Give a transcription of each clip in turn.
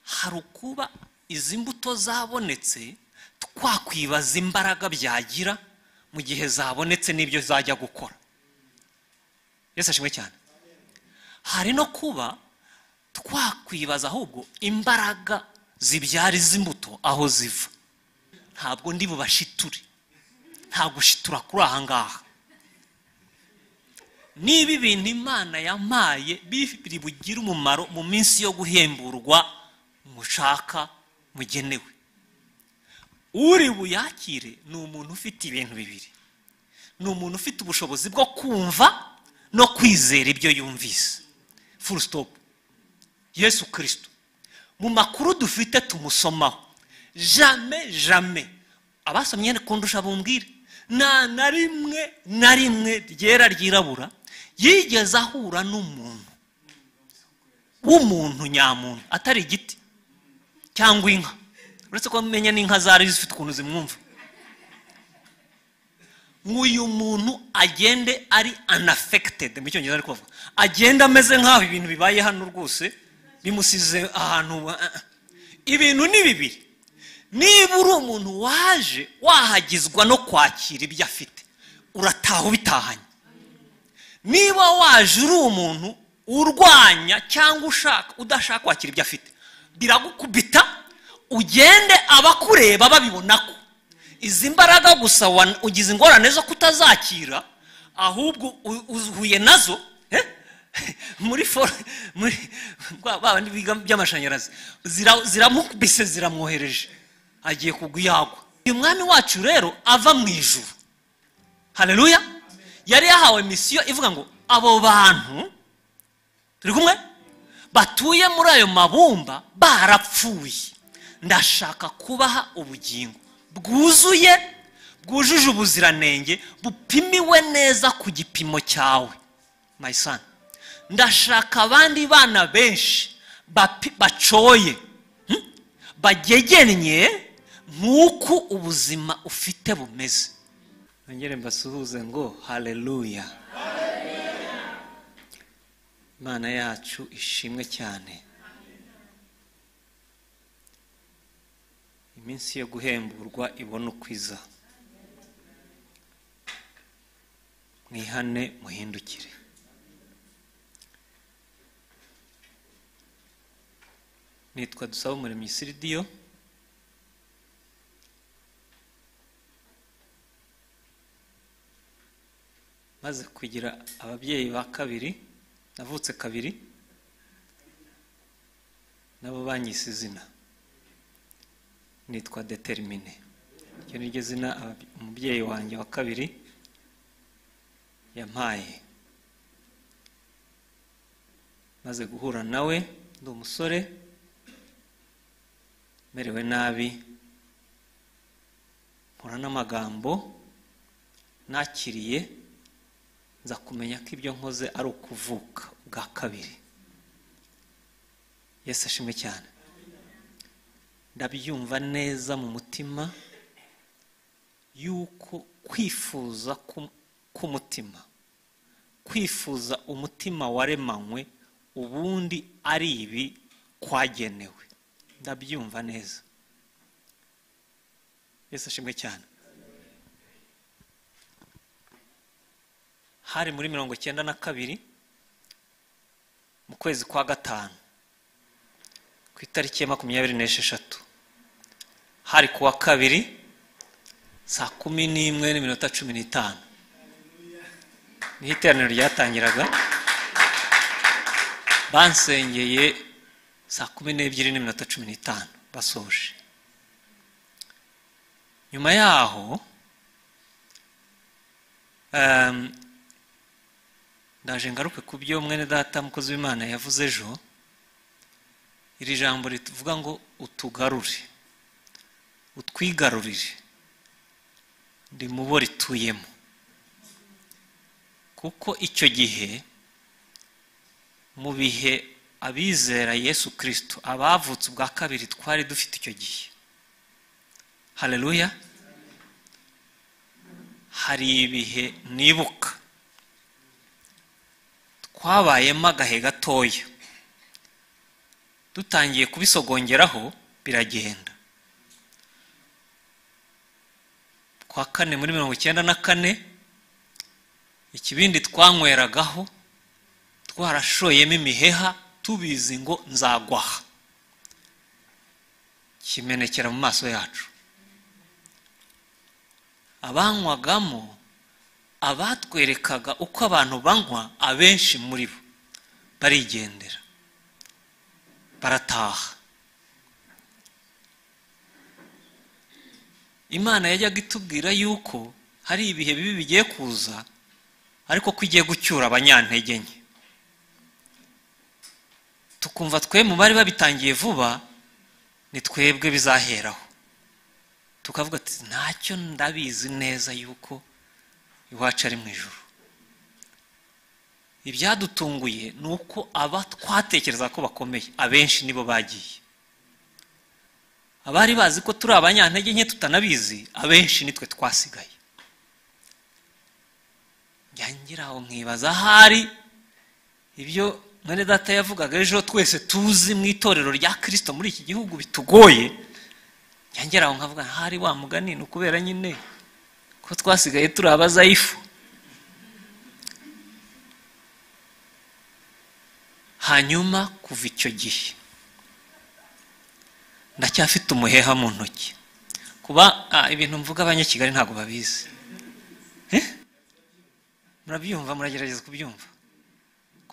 hari ukuba izi mbuto zabonetse twakwibaza imbaraga byagira mu gihe zabonetse n'ibyo zajya gukora yesu ashimwe cyane hari no kuba twakwibaza ahubwo imbaraga zibyara izi mbuto aho ziva ntabwo ndi bubashiture nta gushitura kuri aha ngaha niba ibintu imana yamaye biri bugire umumaro mu minsi yo guhemburwa mushaka mugenewe uri buyakire ni umuntu ufite ibintu bibiri ni umuntu ufite ubushobozi bwo kumva no kwizera ibyo yumvise full stop yesu kirisito mu makuru dufite tumusomaho jame jame abasomye kundusha bumbwire nta na rimwe na rimwe ryera ryirabura yigeze ahura n'umuntu w'umuntu nyamuntu atari igiti cyangwa inka uretse ko amenya n'inka zari zifite ukuntu zimwumva nk'uyu muntu agende ari anafekitedi mu cyongereza ari kuvuga agenda ameze nk'aho ibintu bibaye hano rwose bimusize ahantu ibintu ni bibiri niba uri umuntu waje wahagizwa no kwakira ibyo afite urataha ubitahanye niba waje uri umuntu urwanya cyangwa ushaka udashaka kwakira ibyo afite biragukubita ugende abakureba babibona ko izi mbaraga gusa ugize ingorane zo kutazakira ahubwo uhuye nazo muri foro biga by'amashanyarazi ziramukubise ziramwohereje agiye kugwa iyagwa uyu mwami wacu rero ava mu ijuru hareruya yari yahawe misiyo ivuga ngo abo bantu turi kumwe batuye muri ayo mabumba barapfuye ndashaka kubaha ubugingo bwuzuye bwujuje ubuziranenge bupimiwe neza ku gipimo cyawe mayisani ndashaka abandi bana benshi bacoye bagegennye nk'uko ubuzima ufite bumeze nongere mbasuhuze ngo hareruya imana yacu ishimwe cyane iminsi yo guhemburwa ibona ukwiza mwihane muhindukire nitwa dusaba umuremyi siridiyo maze kugira ababyeyi ba kabiri navutse kabiri nabo banyise izina nitwa deterimine iryo ni ryo zina umubyeyi wanjye wa kabiri yampaye maze guhura nawe ndi umusore merewe nabi mpura n'amagambo nakiriye nza kumenya ko ibyo nkoze ari ukuvuka bwa kabiri yesu ashimwe cyane ndabyumva neza mu mutima yuko kwifuza k'umutima kwifuza umutima waremanywe ubundi ari ibi kwagenewe ndabyumva neza yesu ashimwe cyane hari muri mirongo icyenda na kabiri mu kwezi kwa gatanu ku itariki ya makumyabiri n'esheshatu hari ku wa kabiri saa kumi n'imwe n'iminota cumi n'itanu niho iteraniro ryatangiraga bansengeye saa kumi n'ebyiri n'iminota cumi n'itanu basoje nyuma yaho ndaje ngaruke ku byo mwene data mukozi w'imana yavuze ejo iri jambo rivuga ngo utugarure utwigarurire ndi mu bo rituyemo kuko icyo gihe mu bihe abizera yesu kirisito abavutse ubwa kabiri twari dufite icyo gihe hareruya hari ibihe nibuka twabayemo agahe gatoya dutangiye kubisogongeraho biragenda kwa kane muri mirongo icyenda na kane ikibindi twanyweragaho twarashoyemo imiheha tubizi ngo nzagwaha kimenekera mu maso yacu abanywagamo abatwerekaga uko abantu banywa abenshi muri bo barigendera barataha imana yajyaga itubwira yuko hari ibihe bibi bigiye kuza ariko ko igiye gucyura abanyantege nke tukumva twe mu bari babitangiye vuba ni twebwe bizaheraho tukavuga ati ntacyo ndabizi neza yuko iwacu ari mu ijoro ibyadutunguye ni uko aba twatekereza ko bakomeye abenshi nibo bagiye abari bazi ko turi abanyantege nke tutanabizi abenshi nitwe twasigaye njyangira aho nkibaza ahari ibyo mwene data yavugaga ejo twese tuzi mu itorero rya kirisito muri iki gihugu bitugoye njyangera aho nkavuga ahari wa mugani ni ukubera nyine ko twasigaye turi abazayifu hanyuma kuva icyo gihe ndacyafite umuheha mu ntoki kuba ah, ibintu mvuga abanyakigali ntabwo babizi Eh? murabyumva muragerageza kubyumva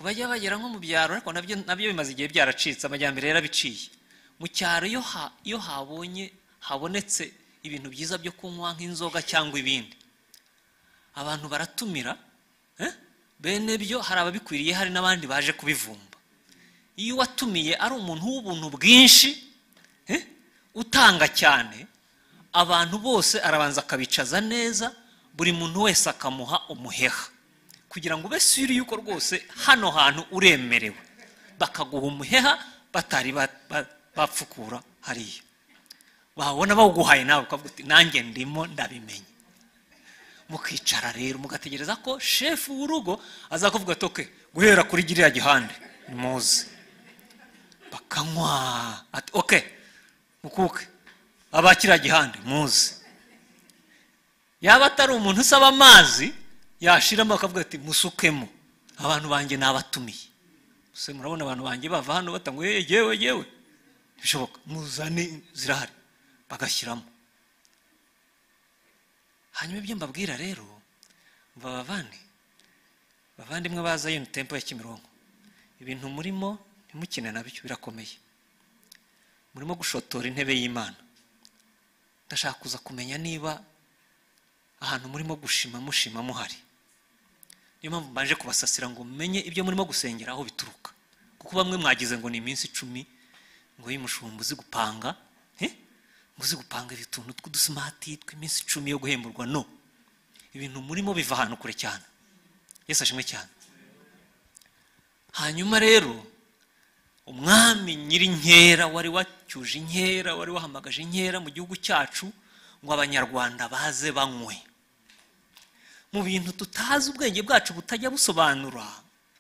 bajya bagera nko mu byaro ariko nabyo nabyo bimaze igihe byaracitse amajyambere yarabiciye mu cyaro iyo ha iyo habonye habonetse ibintu byiza byo kunywa nk'inzoga cyangwa ibindi abantu baratumira eh? bene byo hari ababikwiriye hari n'abandi baje kubivumba iyo watumiye ari umuntu w'ubuntu bwinshi eh? utanga cyane abantu bose arabanza akabicaza neza buri muntu wese akamuha umuheha kugira ngo ube suri yuko rwose hano hantu uremerewe bakaguha umuheha batari bapfukura hariya wabona bawuguhaye nawe ukavuga uti nanjye ndimo ndabimenye mukicara rero mugategereza ko shefu w'urugo azakuvuga toke guhera kuri giriya gihande muze bakanywa ati oke mukuke aba kiriya gihande muze yaba atari umuntu usaba amazi yashiramo akavuga ati musukemo abantu banjye nabatumiye gusa murabona abantu banjye bava hano batanga yewe yewe bishoboka muzane zirahari bagashyiramo hanyuma ibyo mbabwira rero mbabavane bavandimwe baza yino tempo ya kimironko ibintu murimo ntimukine nabyo birakomeye murimo gushotora intebe y'imana ndashaka kuza kumenya niba ahantu murimo gushima mushima muhari niyo mpamvu mbanje kubasasira ngo mumenye ibyo murimo gusengera aho bituruka kuko bamwe mwagize ngo ni iminsi icumi ngo y'umushumba uzi gupanga muzi gupanga utuntu tw'udusimati tw'iminsi icumi yo guhemburwa no ibintu murimo biva ahantu kure cyane yesu ashimwe cyane hanyuma rero umwami nyiri inkera wari wacyuje inkera wari wahamagaje inkera mu gihugu cyacu ngo abanyarwanda baze banywe mu bintu tutazi ubwenge bwacu butajya busobanura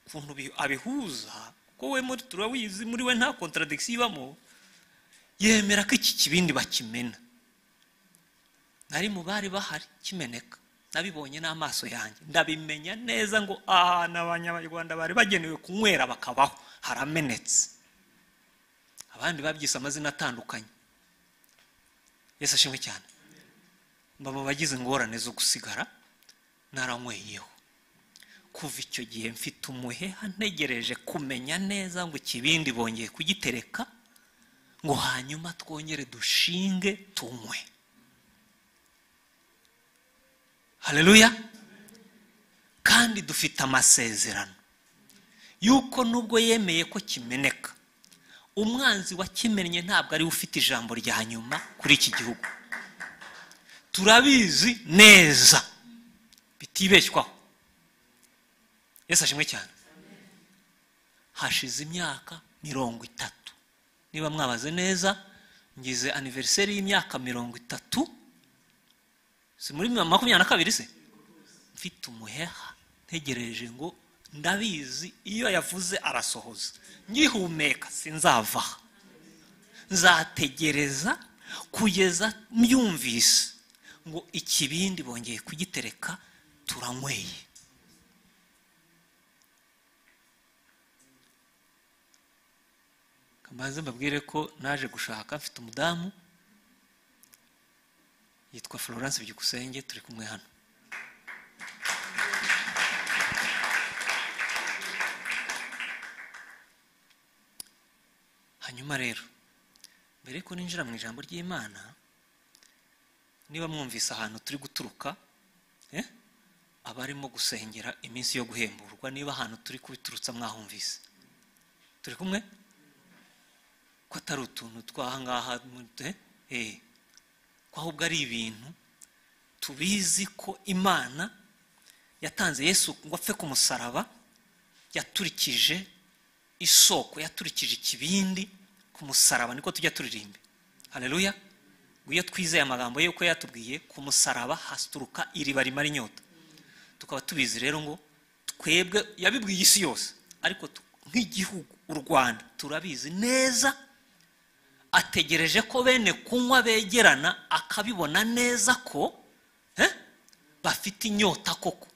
ukuntu abihuza kuko we muri turabizi muri we nta contradiction ibamo yemera ko iki kibindi bakimena nari mu bari bahari kimeneka nabibonye n'amaso yanjye ndabimenya neza ngo ahantu abanyarwanda bari bagenewe kunywera bakabaho haramenetse abandi babyise amazina atandukanye yesu ashimwe cyane mba mu bagize ingorane zo gusigara naranyweyeho kuva icyo gihe mfite umuheha ntegereje kumenya neza ngo ikibindi bongeye kugitereka ngo hanyuma twongere dushinge tunywe hareruya kandi dufite amasezerano y'uko nubwo yemeye ko kimeneka umwanzi wakimennye ntabwo ariwe ufite ijambo rya nyuma kuri iki gihugu turabizi neza bitibeshywaho yesu ashimwe cyane hashize imyaka mirongo itatu niba mwabaze neza ngize aniveriseri y'imyaka mirongo itatu si muri makumyabiri na kabiri se mfite umuheha ntegereje ngo ndabizi iyo yavuze arasohoza ngihumeka sinzavaha nzategereza kugeza myumvise ngo ikibindi bongeye kugitereka turanyweye kambaze mbabwire ko naje gushaka mfite umudamu yitwa florence byukusenge turi kumwe hano hanyuma rero mbere yuko ninjira mu ijambo ry'imana niba mwumvise ahantu turi guturuka eh, abarimo gusengera iminsi yo guhemburwa niba ahantu turi kubiturutsa mwahumvise turi kumwe ko atari utuntu twahangaha ko ahubwo ari ibintu tubizi ko imana yatanze yesu ngo apfe ku musaraba yaturikije isoko yaturikije ikibindi ku musaraba niko tujya turirimba hareruya iyo twizeye amagambo ye uko yatubwiye ku musaraba haturuka iriba rimara inyota tukaba tubizi rero ngo twebwe yabibwiye isi yose ariko nk'igihugu u rwanda turabizi neza ategereje ko bene kunywa begerana akabibona neza ko eh, bafite inyota koko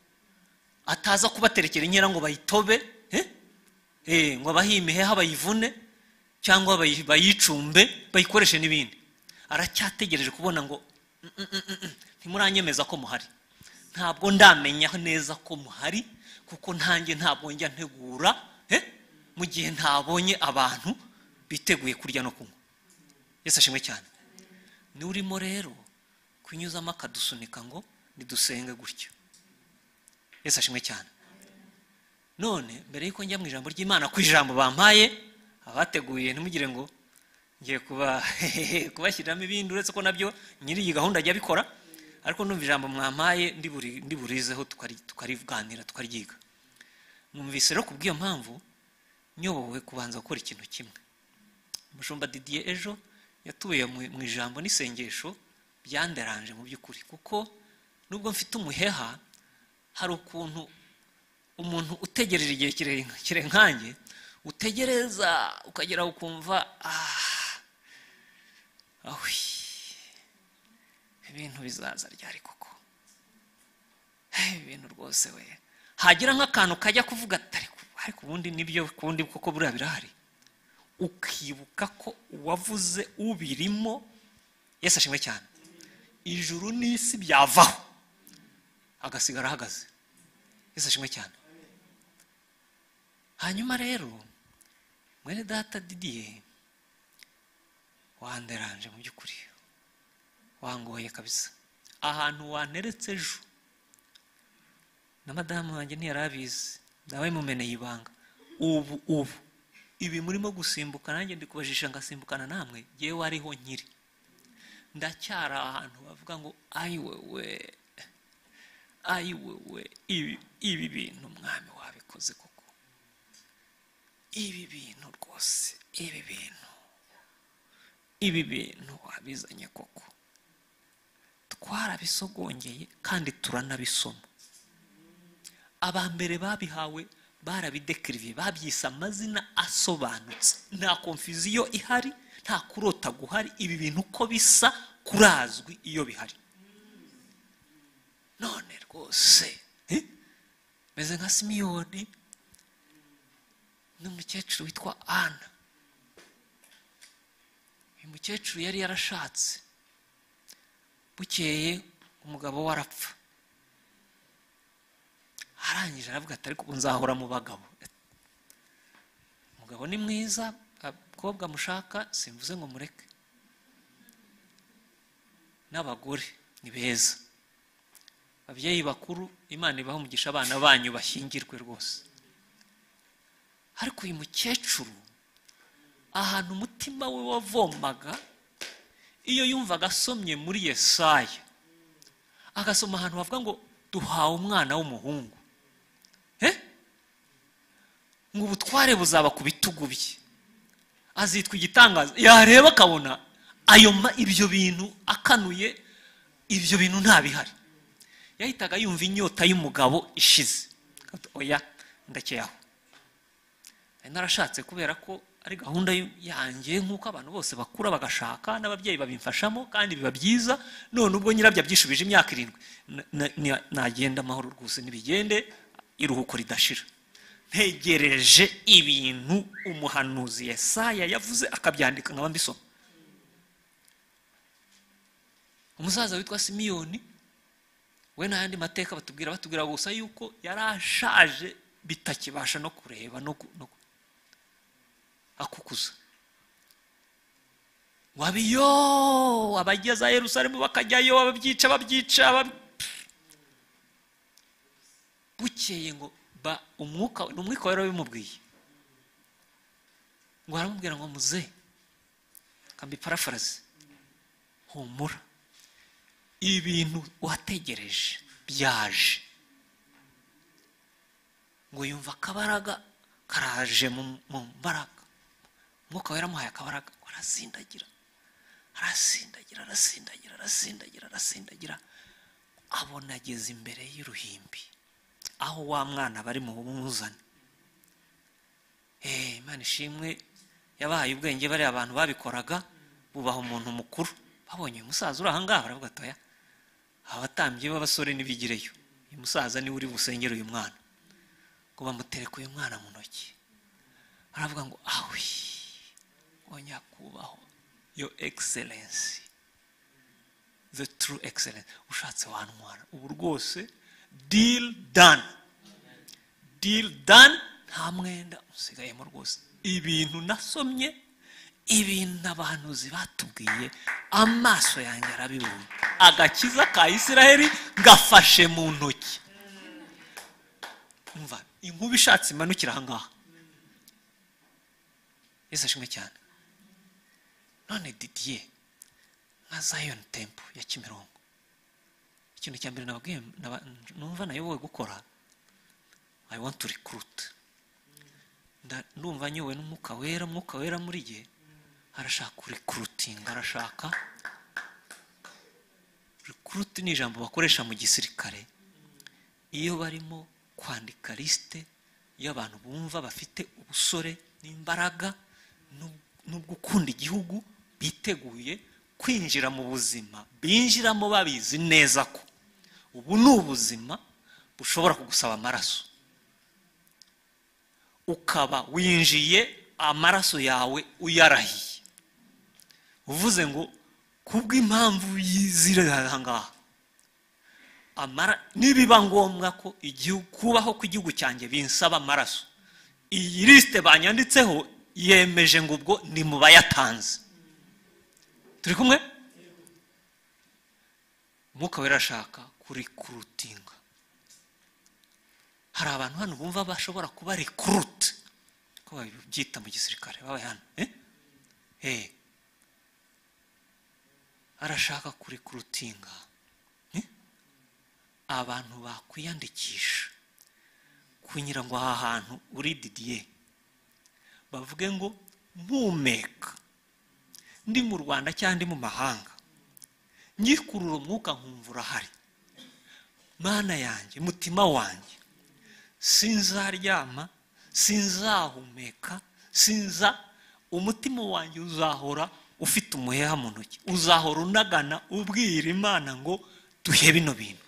ataza kubaterekera inkera ngo bayitobe eh, eh, ngo abahimeheha bayivune cyangwa bayi- bayicumbe bayikoreshe n'ibindi aracyategereje kubona ngo "Mm, mm, mm, mm, mm, ntimuranyemeza ko muhari ntabwo ndamenya neza ko muhari kuko ntanjye ntabwo njya ntegura eh, mu gihe ntabonye abantu biteguye kurya no kunywa yesu ashimwe cyane niwe urimo rero kunyuzamo akadusunika ngo nidusenge gutyo yesu ashimwe cyane none mbere y'uko njya mu ijambo ry'imana ku ijambo bampaye abateguye ntimugire ngo ngiye kuba kubashyiriramo ibindi uretse ko nabyo nyiri iyi gahunda ajya abikora ariko numva ijambo mwampaye ndiburi- ndiburizeho tukari- tukariganira tukaryiga mwumvise rero ku bw'iyo mpamvu nyobowe kubanza gukora ikintu kimwe umushumba didier ejo yatuye mu- mu ijambo n'isengesho byanderanje mu by'ukuri kuko nubwo mfite umuheha hari ukuntu umuntu utegereje igihe kire- kire nkanjye utegereza ukagera ukumva "Ah, ahwi ibintu bizaza ryari koko Hey, ibintu rwose we hagira nk'akantu kajya kuvuga ati ariko ariko ubundi nibyo kundi koko buriya birahari ukibuka ko uwavuze ubirimo yesu ashimwe cyane ijuru n'isi byavaho agasigara ahagaze yesu ashimwe cyane hanyuma rero mwene data didiye wanderanje mu by'ukuri wangoye kabisa ahantu wanteretse ejo na madamu wanjye ntiyari abizi nawe mumeneye ibanga ubu ubu ibi murimo gusimbuka nanjye ndikubajisha ngasimbukana namwe yewe ariho nkiri ndacyari ahantu bavuga ngo ayiwewe ayiwewe ibi ibi bintu mwami wabikoze koko ibi bintu rwose ibi bintu ibi bintu wabizanye koko twarabisogongeye kandi turanabisoma aba mbere babihawe barabidekiriviye babyise amazina asobanutse nta konfuziyo ihari nta kurota guhari ibi bintu uko bisa kurazwi iyo bihari none rwose eh, meze nka simiyoni n'umukecuru witwa ana uyu mukecuru yari yarashatse bukeye umugabo we arapfa arangije aravuga ati ariko ubu nzahora mu bagabo umugabo ni mwiza abakobwa mushaka simvuze ngo mureke n'abagore ni beza ababyeyi bakuru imana ibaha umugisha abana banyu bashyingirwe rwose ariko uyu mukecuru ahantu umutima we wavomaga iyo yumvaga asomye muri yesaya agasoma ahantu bavuga ngo duhawe umwana w'umuhungu Eh? ngo ubutware buzaba ku bitugu bye azitwa igitangaza yareba akabona ayo ma- ibyo bintu akanuye ibyo bintu ntabihari yahitaga yumva inyota y'umugabo ishize oya ndakeye aho nari narashatse kubera ko ari gahunda yanjye nk'uko abantu bose bakura bagashaka n'ababyeyi babimfashamo kandi biba byiza none ubwo nyirabyo abyishubije imyaka irindwi na- na- na- nagenda amahoro rwose ntibigende iruhuko ridashira ntegereje ibintu umuhanuzi yesaya yavuze akabyandika nkaba mbisoma umusaza witwa simiyoni we n'ayandi mateka batubwira batubwira gusa yuko yari ashaje bitakibasha no kureba no ku- no ku- akukuza wabiyo abageza yerusalemu bakajyayo ababyica babyica bab- bukeye ngo ba umwuka ni umwuka wari wabimubwiye ngo aramubwira ngo muze kambi parafarazi humura ibintu wategereje byaje ngo yumva akabaraga karaje mu mu mbaraga umwuka wera amuhaye akabaraga ngo arasindagira arasindagira arasindagira arasindagira arasindagira abona ageze imbere y'uruhimbi aho wa mwana bari mu bumuzane Eh, imana ishimwe yabahaye ubwenge bariya abantu babikoraga bubaha umuntu mukuru babonye uyu musaza uri ahangaha baravuga atoya abatambyi b'abasore ntibigireyo uyu musaza niwe uri busengere uyu mwana ngo bamutereke uyu mwana mu ntoki baravuga ngo awi ngo nyakubahwa yo egiserensi the true excellence ushatse wantwara ubu rwose deal done deal done nta mwenda usigayemo rwose ibintu nasomye ibintu abahanuzi batubwiye amaso yanjye arabibonye agakiza ka isiraheli gafashe mu ntoki umva inkuba ishatse imanukira ahangaha yesu ashimwe cyane none didiye nka zayoni tempo ya kimirongo ikintu cya mbere nababwiye naba- numva nayobowe gukora i want to recruit Nda- ndumva nyowe n'umwuka wera umwuka wera muri ye arashaka kurikurutinga arashaka rikuruti ni ijambo bakoresha mu gisirikare iyo barimo kwandika lisite y'abantu bumva bafite ubusore n'imbaraga n'ub- no gukunda igihugu biteguye kwinjira mu buzima binjiramo babizi neza ko ubu ni ubuzima bushobora kugusaba amaraso ukaba winjiye amaraso yawe uyarahiye uvuze ngo kubw'impamvu zirahangaha amara nibiba ngombwa ko igihugu kubaho kw'igihugu cyanjye binsaba amaraso iyi lisite banyanditseho yemeje ngo ubwo ni mu bayatanze turi kumwe umwuka wera ashaka kurikurutinga hari abantu hano bumva bashobora kuba rikuruti ko babyita mu gisirikare babaye hano eh? Eh. arashaka kurikurutinga eh? abantu bakwiyandikisha kunyura ngo aha hantu uri didiye bavuge ngo mpumeka ndi mu rwanda cyangwa ndi mu mahanga nyikurura umwuka nkumva urahari mana yanjye mutima wanjye sinzaryama sinzahumeka sinza umutima wanjye uzahora ufite umuheha mu ntoki uzahora unagana ubwira imana ngo duhe bino bintu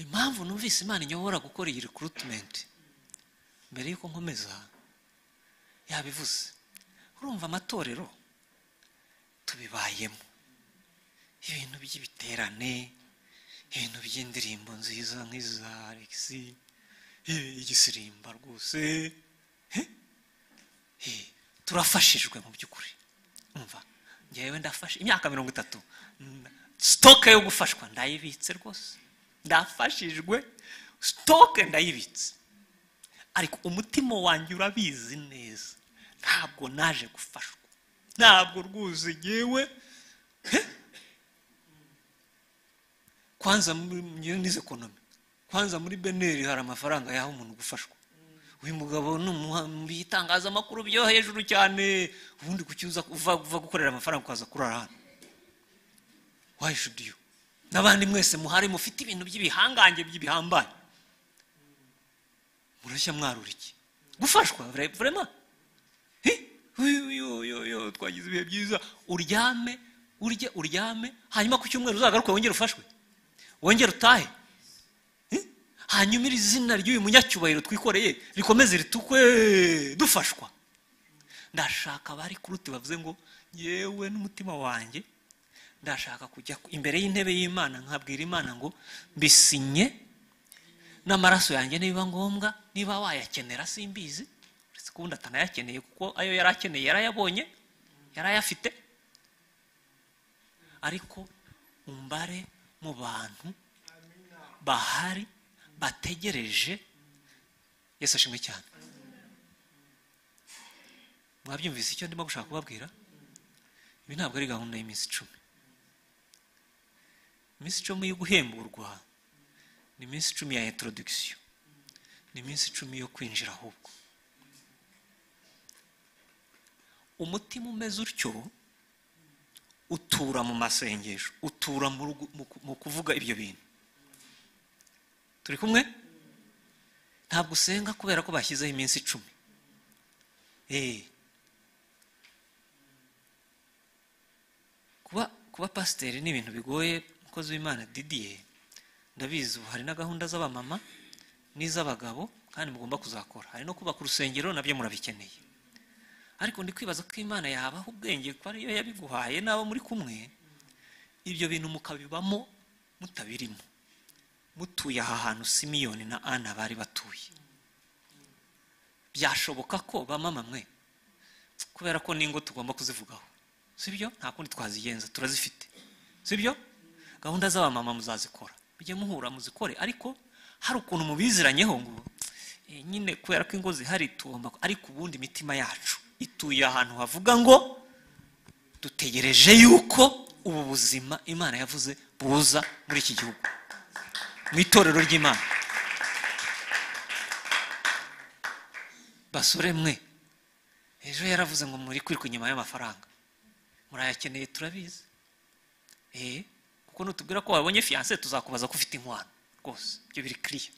impamvu numvise imana inyobora gukora iyi rikurutimenti mbere y'uko nkomeza yabivuze urumva amatorero tubibayemo ibintu by'ibiterane ibintu by'indirimbo nziza nk'iza alex eh, igisirimba rwose eh, eh, turafashijwe mu by'ukuri umva njyewe ndafashe imyaka mirongo itatu mm, sitoke yo gufashwa ndayibitse rwose ndafashijwe sitoke ndayibitse ariko umutima wanjye urabizi neza ntabwo naje gufashwa ntabwo rwuzi yewe kwanza muri nize ekonomi kwanza muri beneri hari amafaranga yaha umuntu gufashwa uyu mugabo ni umuha- mu bitangazamakuru byo hejuru cyane ubundi kucyuza uva uva gukorera amafaranga ukaza kurara hano wayi shudi yu n'abandi mwese muhari mufite ibintu by'ibihangange by'ibihambaye murashya mwarura iki gufashwa vra- vrema Hi, uyu, uyu, uyu, uyu, twagize ibihe byiza uryame urye uryame hanyuma ku cyumweru uzagaruke wongere ufashwe wongere utahe Hi? hanyuma iri zina ry'uyu munyacyubahiro twikoreye rikomeze ritukwe dufashwa ndashaka abari kuruti bavuze ngo yewe n'umutima wanjye ndashaka kujya imbere y'intebe y'imana nkabwira imana ngo mbisinye n'amaraso yanjye niba ngombwa niba wayakenera simbizi uretse ko ubundi atanayakeneye kuko ayo yari akeneye yarayabonye yari ayafite ariko umbare mu bantu bahari bategereje yesu ashimwe cyane mwabyumvise icyo ndimo gushaka kubabwira ibi ntabwo ari gahunda y'iminsi icumi iminsi icumi yo guhemburwa ni iminsi icumi ya introduction ni iminsi icumi yo kwinjira ahubwo umutima umeze utyo utura mu masengesho utura mu rugu- mu ku- mu kuvuga ibyo bintu turi kumwe ntabwo usenga kubera ko bashyizeho iminsi icumi Eh. kuba kuba pasiteri ni ibintu bigoye umukozi w'imana didiye ndabizi ubu hari na gahunda z'abamama n'iz'abagabo kandi mugomba kuzakora hari no kubaka urusengero nabyo murabikeneye ariko ndi kwibaza ko imana yabaha ubwenge ko ariyo yabiguhaye n'abo muri kumwe ibyo bintu mukabibamo mutabirimo mutuye aha hantu simiyoni na ana bari batuye byashoboka ko bamama mwe kubera ko n'ingo tugomba kuzivugaho sibyo nta kundi twazigenza turazifite sibyo gahunda z'abamama muzazikora mujye muhura muzikore ariko hari ukuntu mubiziranyeho ngo "Eh, nyine kubera ko ingo zihari tugomba ku-" ariko ubundi imitima yacu ituye ahantu havuga ngo dutegereje yuko ubu buzima imana yavuze buza muri iki gihugu mu itorero ry'imana basore mwe ejo yaravuze ngo muri kwiruka inyuma y'amafaranga murayakeneye turabizi eh kuko nutubwira ko wabonye fiyanse tuzakubaza ko ufite inkwano rwose ibyo biri kiriya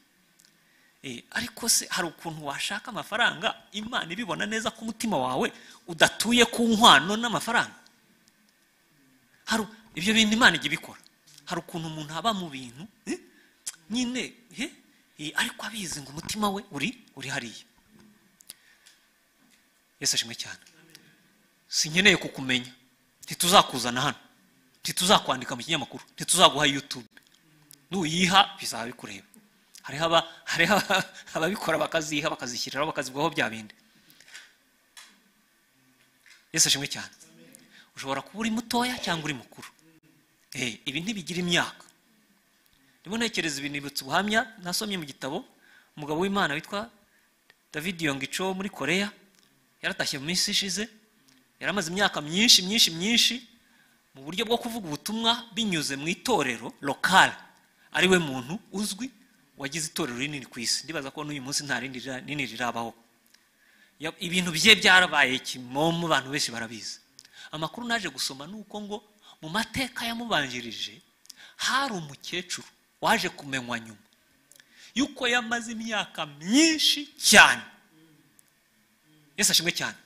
Eh, ariko se hari ukuntu washaka amafaranga imana ibibona neza ko umutima wawe udatuye ku nkwano n'amafaranga hari u- ibyo bintu imana ijya ibikora hari ukuntu umuntu aba mu bintu eh, nyine eh, eh, ariko abizi ngo umutima we uri uri hariya yesu ashimwe cyane sinkeneye kukumenya ntituzakuzana hano ntituzakwandika mu kinyamakuru ntituzaguha yutube nuyiha bizaba bikureba hariho aba- hariho aba- ababikora bakaziha bakazishyiriraho bakazibwaho bya bindi yesu ashimwe cyane ushobora kuba uri mutoya cyangwa uri mukuru Eh, ibi ntibigira imyaka ndimo ntekereza ibi nibutse ubuhamya nasomye mu gitabo umugabo w'imana witwa david yongico wo muri koreya yaratashye mu minsi ishize yaramaze imyaka myinshi myinshi myinshi mu buryo bwo kuvuga ubutumwa binyuze mu itorero lokal ariwe muntu uzwi wagize itorero rinini ku isi ndibaza ko n'uyu munsi nta rindi rira- rinini rirabaho Ya- ibintu bye byarabaye kimomo abantu benshi barabizi amakuru naje gusoma ni uko ngo mu mateka yamubanjirije hari umukecuru waje kumenywa nyuma yuko yamaze imyaka myinshi cyane yesu ashimwe cyane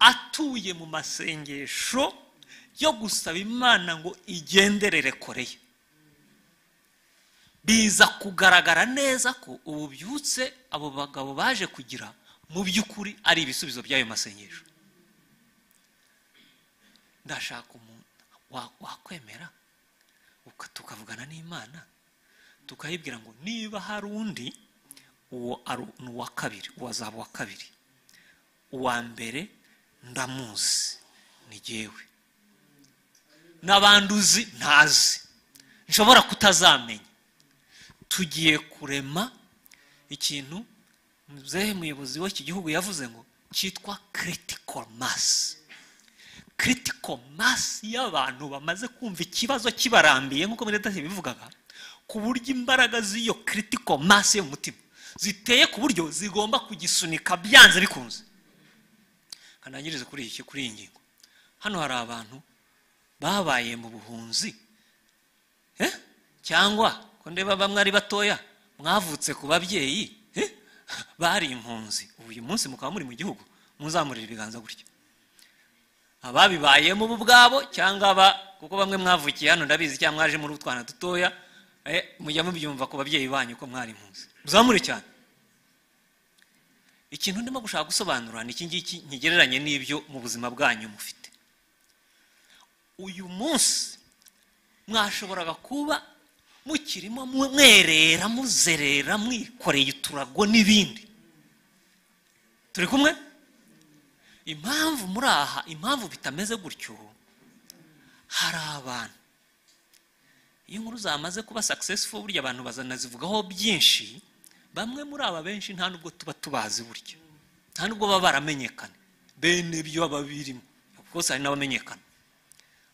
atuye mu masengesho yo gusaba imana ngo igenderere koreya biza kugaragara neza ko ubu byutse abo bagabo baje kugira mu by'ukuri ari ibisubizo by'ayo masengesho ndashaka umuntu wa- wakwemera uka- tukavugana n'imana tukayibwira ngo niba hari undi uwo ari ni uwa kabiri uwazaba uwa kabiri uwa mbere ndamuzi ni jyewe n'abandi uzi ntazi nshobora kutazamenya tugiye kurema ikintu muzehe muyobozi w'iki gihugu yavuze ngo cyitwa critical mass critical mass y'abantu bamaze kumva ikibazo kibarambiye nk'uko medetasi bivugaga ku buryo imbaraga z'iyo critical mass yo mu mutima ziteye ku buryo zigomba kugisunika byanze bikunze kanangirize kuri iki kuri iyi ngingo hano hari abantu babaye mu buhunzi eh? cyangwa ko ndeba bamwe ari batoya mwavutse ku babyeyi eh? bari impunzi uyu munsi mukaba muri mu gihugu muzamurira ibiganza gutya ababibayemo bo ubwabo cyangwa aba kuko bamwe mwavukiye hano ndabizi cyangwa mwaje muri utwana dutoya eh, mujya mubyumva ku babyeyi banyu ko mwari impunzi muzamure cyane ikintu ndimo gushaka gusobanura ni iki ngiki nkigereranye n'ibyo mu buzima bwanyu mufite uyu munsi mwashoboraga kuba mukirimo mwerera muzerera mwikoreye uturago n'ibindi turi kumwe impamvu muri aha impamvu bitameze gutyo hari abantu iyo inkuru zamaze kuba successful burya abantu bazanazivugaho byinshi bamwe muri aba benshi nta nubwo tuba tubazi burya nta nubwo baba baramenyekana bene byo baba birimo rwose hari n'abamenyekana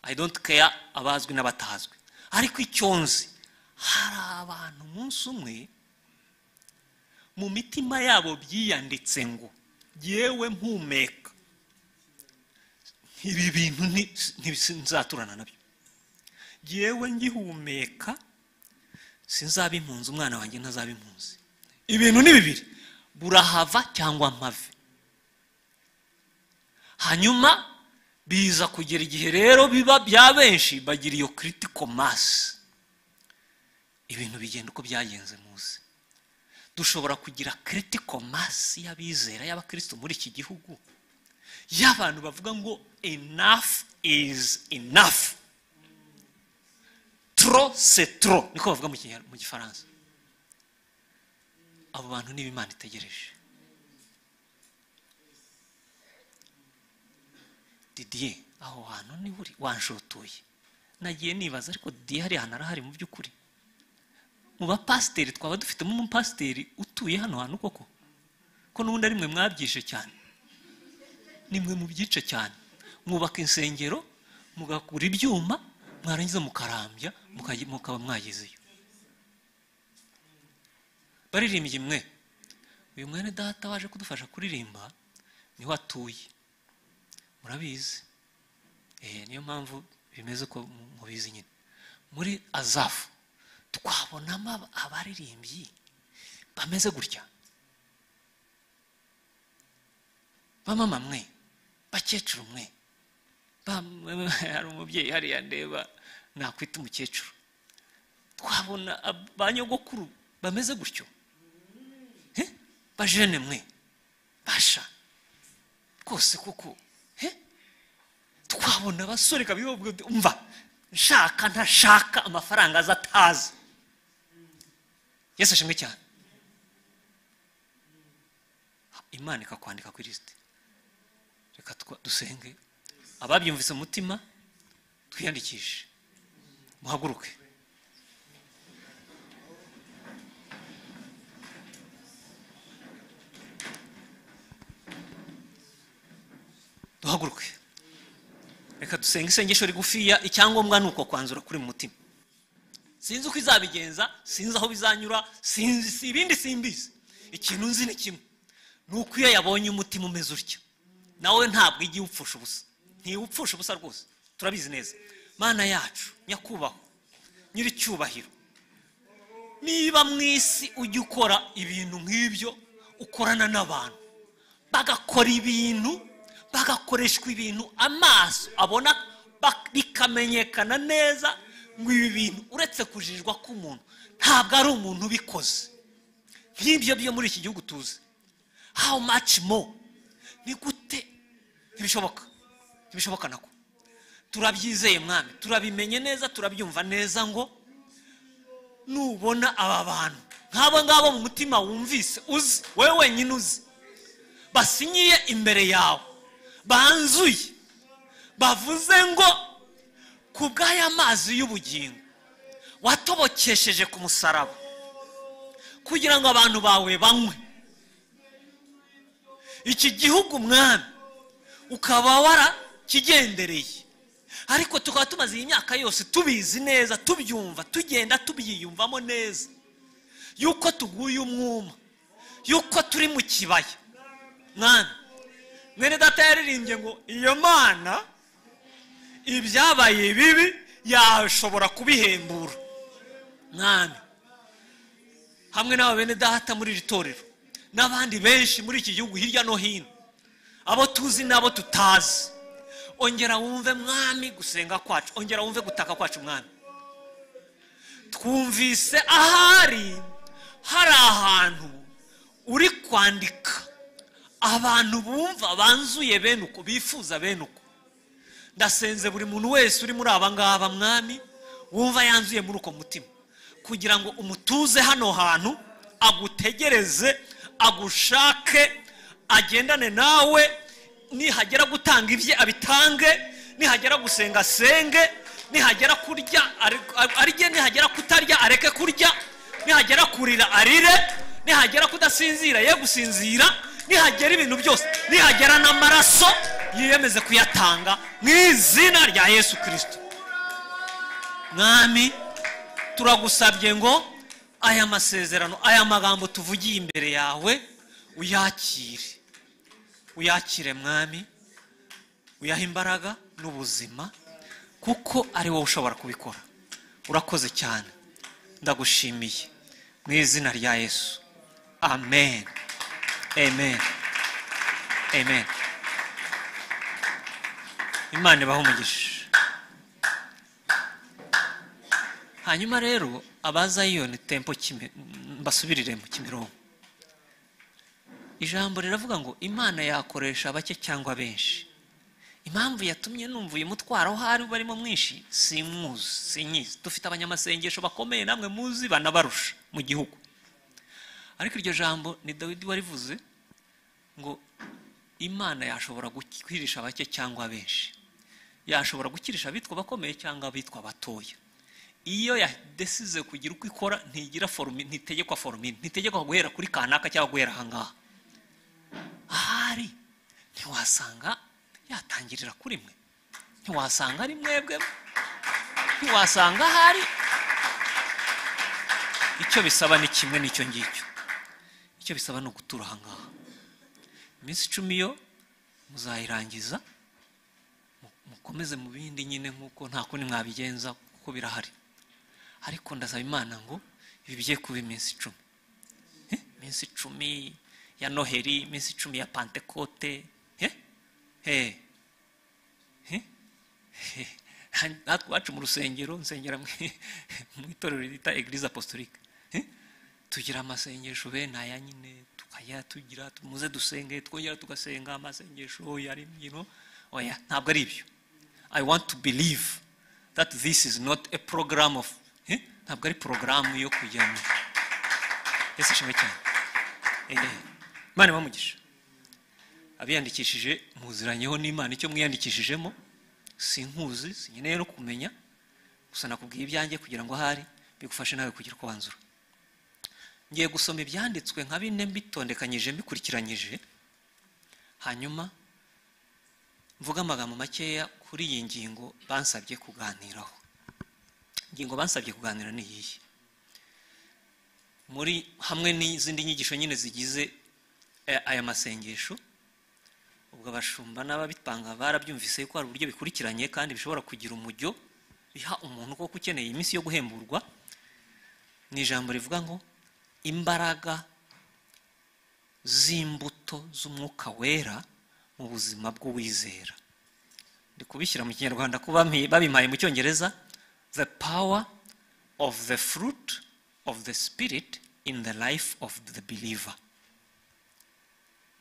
i don't care abazwi n'abatazwi ariko icyo nzi hari abantu umunsi umwe mu mitima yabo byiyanditse ngo yewe mpumeka ibi bintu ni- ni- sinzaturana nabyo yewe ngihumeka sinzaba impunzi umwana wanjye ntazaba impunzi ibintu ni bibiri burahava cyangwa mpave hanyuma biza kugera igihe rero biba bya benshi bagira iyo critical mass ibintu bigenda uko byagenze muzi dushobora kugira critical mass y'abizera y'abakristo muri iki gihugu y'abantu bavuga ngo enough is enough tro se tro niko bavuga mu Kinya- mu gifaransa abo bantu niba imana itegereje didier aho hantu niba uri wanshotoye nagiye nibaza ariko didier hariya hantu arahari mu by'ukuri mu bapasiteri twaba dufitemo umupasiteri utuye hano hantu koko ko n'ubundi ari mwe mwabyishe cyane ni mwe mubyice cyane mwubaka insengero mugakura ibyuma mwarangiza mukarambya mukajya- mukaba mwagezeyo baririmbye mwe uyu mwene data waje kudufasha kuririmba niho atuye murabizi Eh, niyo mpamvu bimeze uko mu- mubizi nyine muri azafu twabonamo aba- abaririmbyi bameze gutya bamama mwe bakecuru mwe Ba- hari umubyeyi hariya ndeba nakwita umukecuru twabona ab- ba nyogokuru bameze gutyo Eh, bajene mwe basha rwose koko eh? twabona abasore kabiri bavuga bati, umva nshaka ntashaka amafaranga aza ataza yesu ashimwe cyane imana ikakwandika kuri lisiti reka twa- dusenge ababyumvise mu mutima twiyandikishe muhaguruke duhaguruke reka dusenge isengesho rigufiya icyangombwa ni uko kwanzura kuri mu mutima sinzi uko izabigenza sinzi aho bizanyura sinzi si ibindi simbizi ikintu nzi ni kimwe ni uko iyo yabonye umutima umeze utya nawe ntabwo ijya iwupfusha ubusa ntiwupfusha ubusa rwose turabizi neza mana yacu nyakubahwa nyiricyubahiro niba mu isi ujya ukora ibintu nk'ibyo ukorana n'abantu bagakora ibintu bagakoreshwa ibintu amaso abona bak- bikamenyekana neza ngo ibi bintu uretse kujijwa k'umuntu ntabwo ari umuntu ubikoze nk'ibyo byo muri iki gihugu tuzi how much more ni gute ntibishoboka ntibishoboka nako turabyizeye mwami turabimenye neza turabyumva neza ngo nubona aba bantu nk'abo ngabo mu mutima wumvise uzi wowe wenyine uzi basinyiye imbere yawe banzuye bavuze ngo ku bw'aya mazi y'ubugingo watobokesheje ku musaraba kugira ngo abantu bawe banywe iki gihugu mwami ukaba warakigendereye ariko tukaba tumaze iyi myaka yose tubizi neza tubyumva tugenda tubyiyumvamo neza yuko tuguye umwuma yuko turi mu kibaya mwana mwene data yaririmbye ngo iyo mana ibyabaye bibi yashobora kubihembura mwana hamwe n'aba bene data muri iri torero n'abandi benshi muri iki gihugu hirya no hino abo tuzi n'abo tutazi ongera wumve mwami gusenga kwacu ongera wumve gutaka kwacu mwami twumvise ahari hari ahantu uri kwandika abantu bumva banzuye bene uko bifuza bene uko ndasenze buri muntu wese uri muri aba ngaba mwami wumva yanzuye muri uko mutima kugira ngo umutuze hano hantu agutegereze agushake agendane nawe nihagera gutanga ibye abitange nihagera gusenga asenge nihagera kurya are- arye nihagera kutarya areke kurya nihagera kurira arire nihagera kudasinzira ye gusinzira nihagera ibintu byose nihagera n'amaraso yiyemeze kuyatanga mu izina rya yesu kirisito mwami turagusabye ngo aya masezerano aya magambo tuvugiye imbere yawe uyakire uyakire mwami uyahe imbaraga n'ubuzima kuko ari wowe ushobora kubikora urakoze cyane ndagushimiye mu izina rya yesu amen amen amen imana ibahe umugisha hanyuma rero abazayiyoni tempo Kime- mbasubiriremo kimironko ijambo riravuga ngo imana yakoresha bake cyangwa benshi impamvu yatumye numva uyu mutwaro aho ari barimo mwinshi simwuzi sinyizi dufite abanyamasengesho bakomeye namwe muzi banabarusha mu gihugu ariko iryo jambo ni dawidi warivuze ngo imana yashobora gukirisha bake cyangwa benshi yashobora gukirisha abitwa bakomeye cyangwa abitwa batoya iyo yadesize kugira uko ikora ntigira forumi ntitegekwa forumini ntitegekwa guhera kuri kanaka cyangwa guhera ahangaha ahari ntiwasanga yatangirira kuri mwe ntiwasanga ari mwebwe ntiwasanga ahari icyo bisaba ni kimwe n'icyo ngicyo icyo bisaba ni ugutura ahangaha iminsi icumi yo muzayirangiza mukomeze mu bindi nyine nk'uko nta kundi mwabigenza kuko birahari ariko ndasaba imana ngo ibi bigiye kuba iminsi icumi Eh, iminsi icumi ya noheri iminsi icumi ya pantekote eh? Eh. Eh? Eh. natwe iwacu mu rusengero nsengera mu- mu itorero ryita eglise apostolique Eh? tugira amasengesho bene aya nyine tukajya tugira muze dusenge twongera tugasenga amasengesho yari imbyino oya ntabwo ari ibyo i want to believe that this is not a program of eh? ntabwo ari porogaramu yo kujya mu ese shimwe cyane Eh, imana ibamugisha abiyandikishije muziranyeho n'imana icyo mwiyandikishijemo sinkuzi sinkeneye no kumenya gusa nakubwiye ibyanjye kugira ngo ahari bigufashe nawe kugira uko wanzura ngiye gusoma ibyanditswe nka bine mbitondekanyije mbikurikiranyije hanyuma mvuga amagambo makeya kuri iyi ngingo bansabye kuganiraho ingingo bansabye kuganira ni iyihe muri hamwe n'izindi nyigisho nyine zigize eh, aya masengesho ubwo abashumba n'ababipanga barabyumvise yuko hari uburyo bikurikiranye kandi bishobora kugira umujyo biha umuntu koko ukeneye iminsi yo guhemburwa ni ijambo rivuga ngo imbaraga z'imbuto z'umwuka wera mu buzima bw'uwizera ndi kubishyira mu kinyarwanda ko bampi- babimpaye mu cyongereza the power of the fruit of the spirit in the life of the believer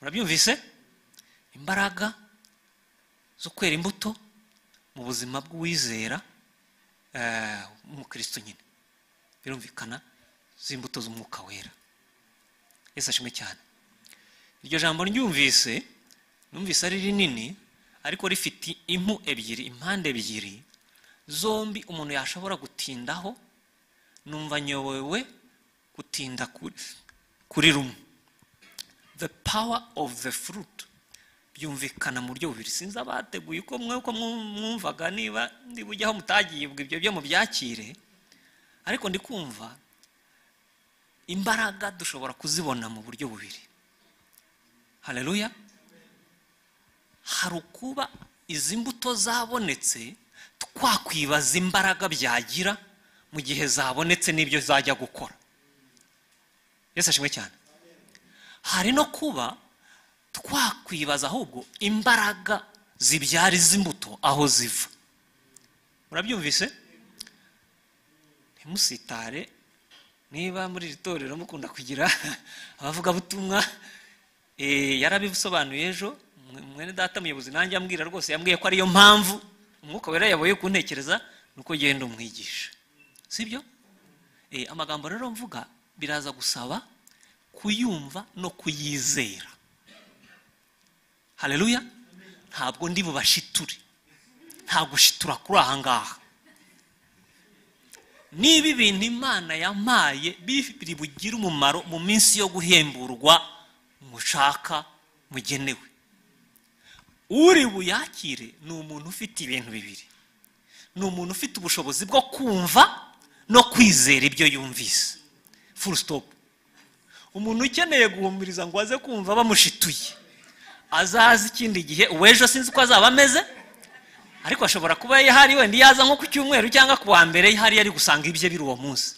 murabyumvise imbaraga zo kwera imbuto mu buzima bw'uwizera eh, w'umukristo nyine birumvikana z'imbuto z'umwuka wera yesu ashimwe cyane iryo jambo ryumvise numvise ari rinini ariko rifite impu ebyiri impande ebyiri zombi umuntu yashobora gutindaho numva nyobewe gutinda kuri, kuri rumwe the power of the fruit byumvikana mu buryo bubiri sinzi abateguye uko mwe uko mwu- mwumvaga niba ndi bujyaho mutagiye ubwo ibyo byo mubyakire ariko ndi kumva imbaraga dushobora kuzibona mu buryo bubiri haleluya hari ukuba izi mbuto zabonetse twakwibaza imbaraga byagira mu gihe zabonetse n'ibyo zajya gukora yesu ashimwe cyane hari no kuba twakwibaza ahubwo imbaraga zibyara izi mbuto aho ziva murabyumvise ntimusitare niba muri iri torero mukunda kugira abavugabutumwa eh, yarabisobanuye ejo mwe- mwene data muyobozi nanjye ambwira rwose yambwiye ko ariyo mpamvu umwuka wera yabaye kuntekereza nuko genda umwigisha sibyo Eh, amagambo rero mvuga biraza gusaba kuyumva no kuyizera haleluya ntabwo ndi bubashiture nta gushitura kuri aha ngaha niba ibintu imana yamaye biri bugire umumaro mu minsi yo guhemburwa mushaka mugenewe uri buyakire ni umuntu ufite ibintu bibiri ni umuntu ufite ubushobozi bwo kumva no kwizera ibyo yumvise full stop umuntu ukeneye guhumuriza ngo aze kumva bamushituye azaza ikindi gihe uw'ejo sinzi uko azaba ameze ariko ashobora kuba yahari wenda iyo aza nko ku cyumweru cyangwa ku wa mbere hari ari gusanga ibye biri uwo munsi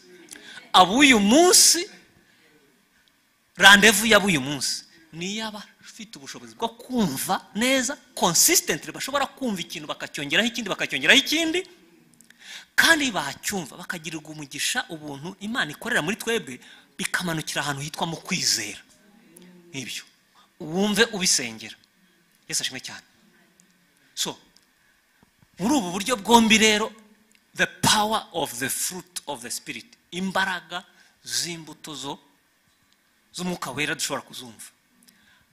ab'uyu munsi randevu y'ab'uyu munsi niyo aba afite ubushobozi bwo kumva neza consistently bashobora kumva ikintu bakacyongeraho ikindi bakacyongeraho ikindi kandi bacyumva bakagirirwa umugisha ubuntu imana ikorera muri twebwe bikamanukira ahantu hitwa mu kwizera nk'ibyo wumve ubisengera yesu ashimwe cyane so muri ubu buryo bwombi rero the power of the fruit of the spirit imbaraga z'imbuto zo z'umwuka wera dushobora kuzumva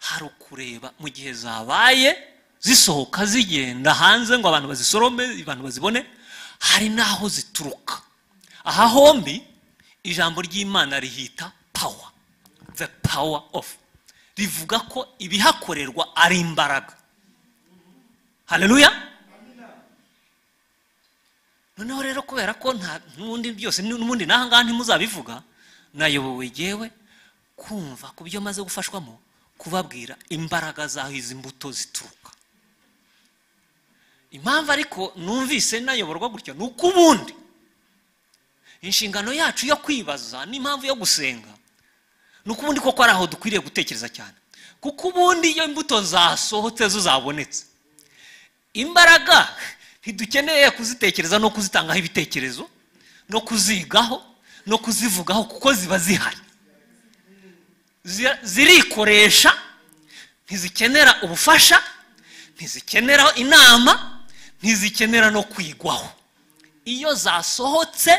hari ukureba mu gihe zabaye zisohoka zigenda hanze ngo abantu bazisorome abantu bazibone hari n'aho zituruka aha hombi ijambo ry'imana rihita power the power of rivuga ko ibihakorerwa ari imbaraga haleluya noneho rero kubera ko nta n'ubundi byose n'ubundi n'aha ngaha ntimuzabivuga nayobowe yewe kumva ku byo maze gufashwamo kubabwira imbaraga z'aho izi mbuto zituruka impamvu ariko numvise nayoborwa gutya ni uko ubundi inshingano yacu yo kwibaza n'impamvu yo gusenga ni uko ubundi koko ari aho dukwiriye gutekereza cyane kuko ubundi iyo imbuto zasohotse zo zabonetse imbaraga ntidukeneye kuzitekereza no kuzitangaho ibitekerezo no kuzigaho no kuzivugaho kuko ziba zihari Zira- zirikoresha ntizikenera ubufasha ntizikenera inama ntizikenera no kwigwaho iyo zasohotse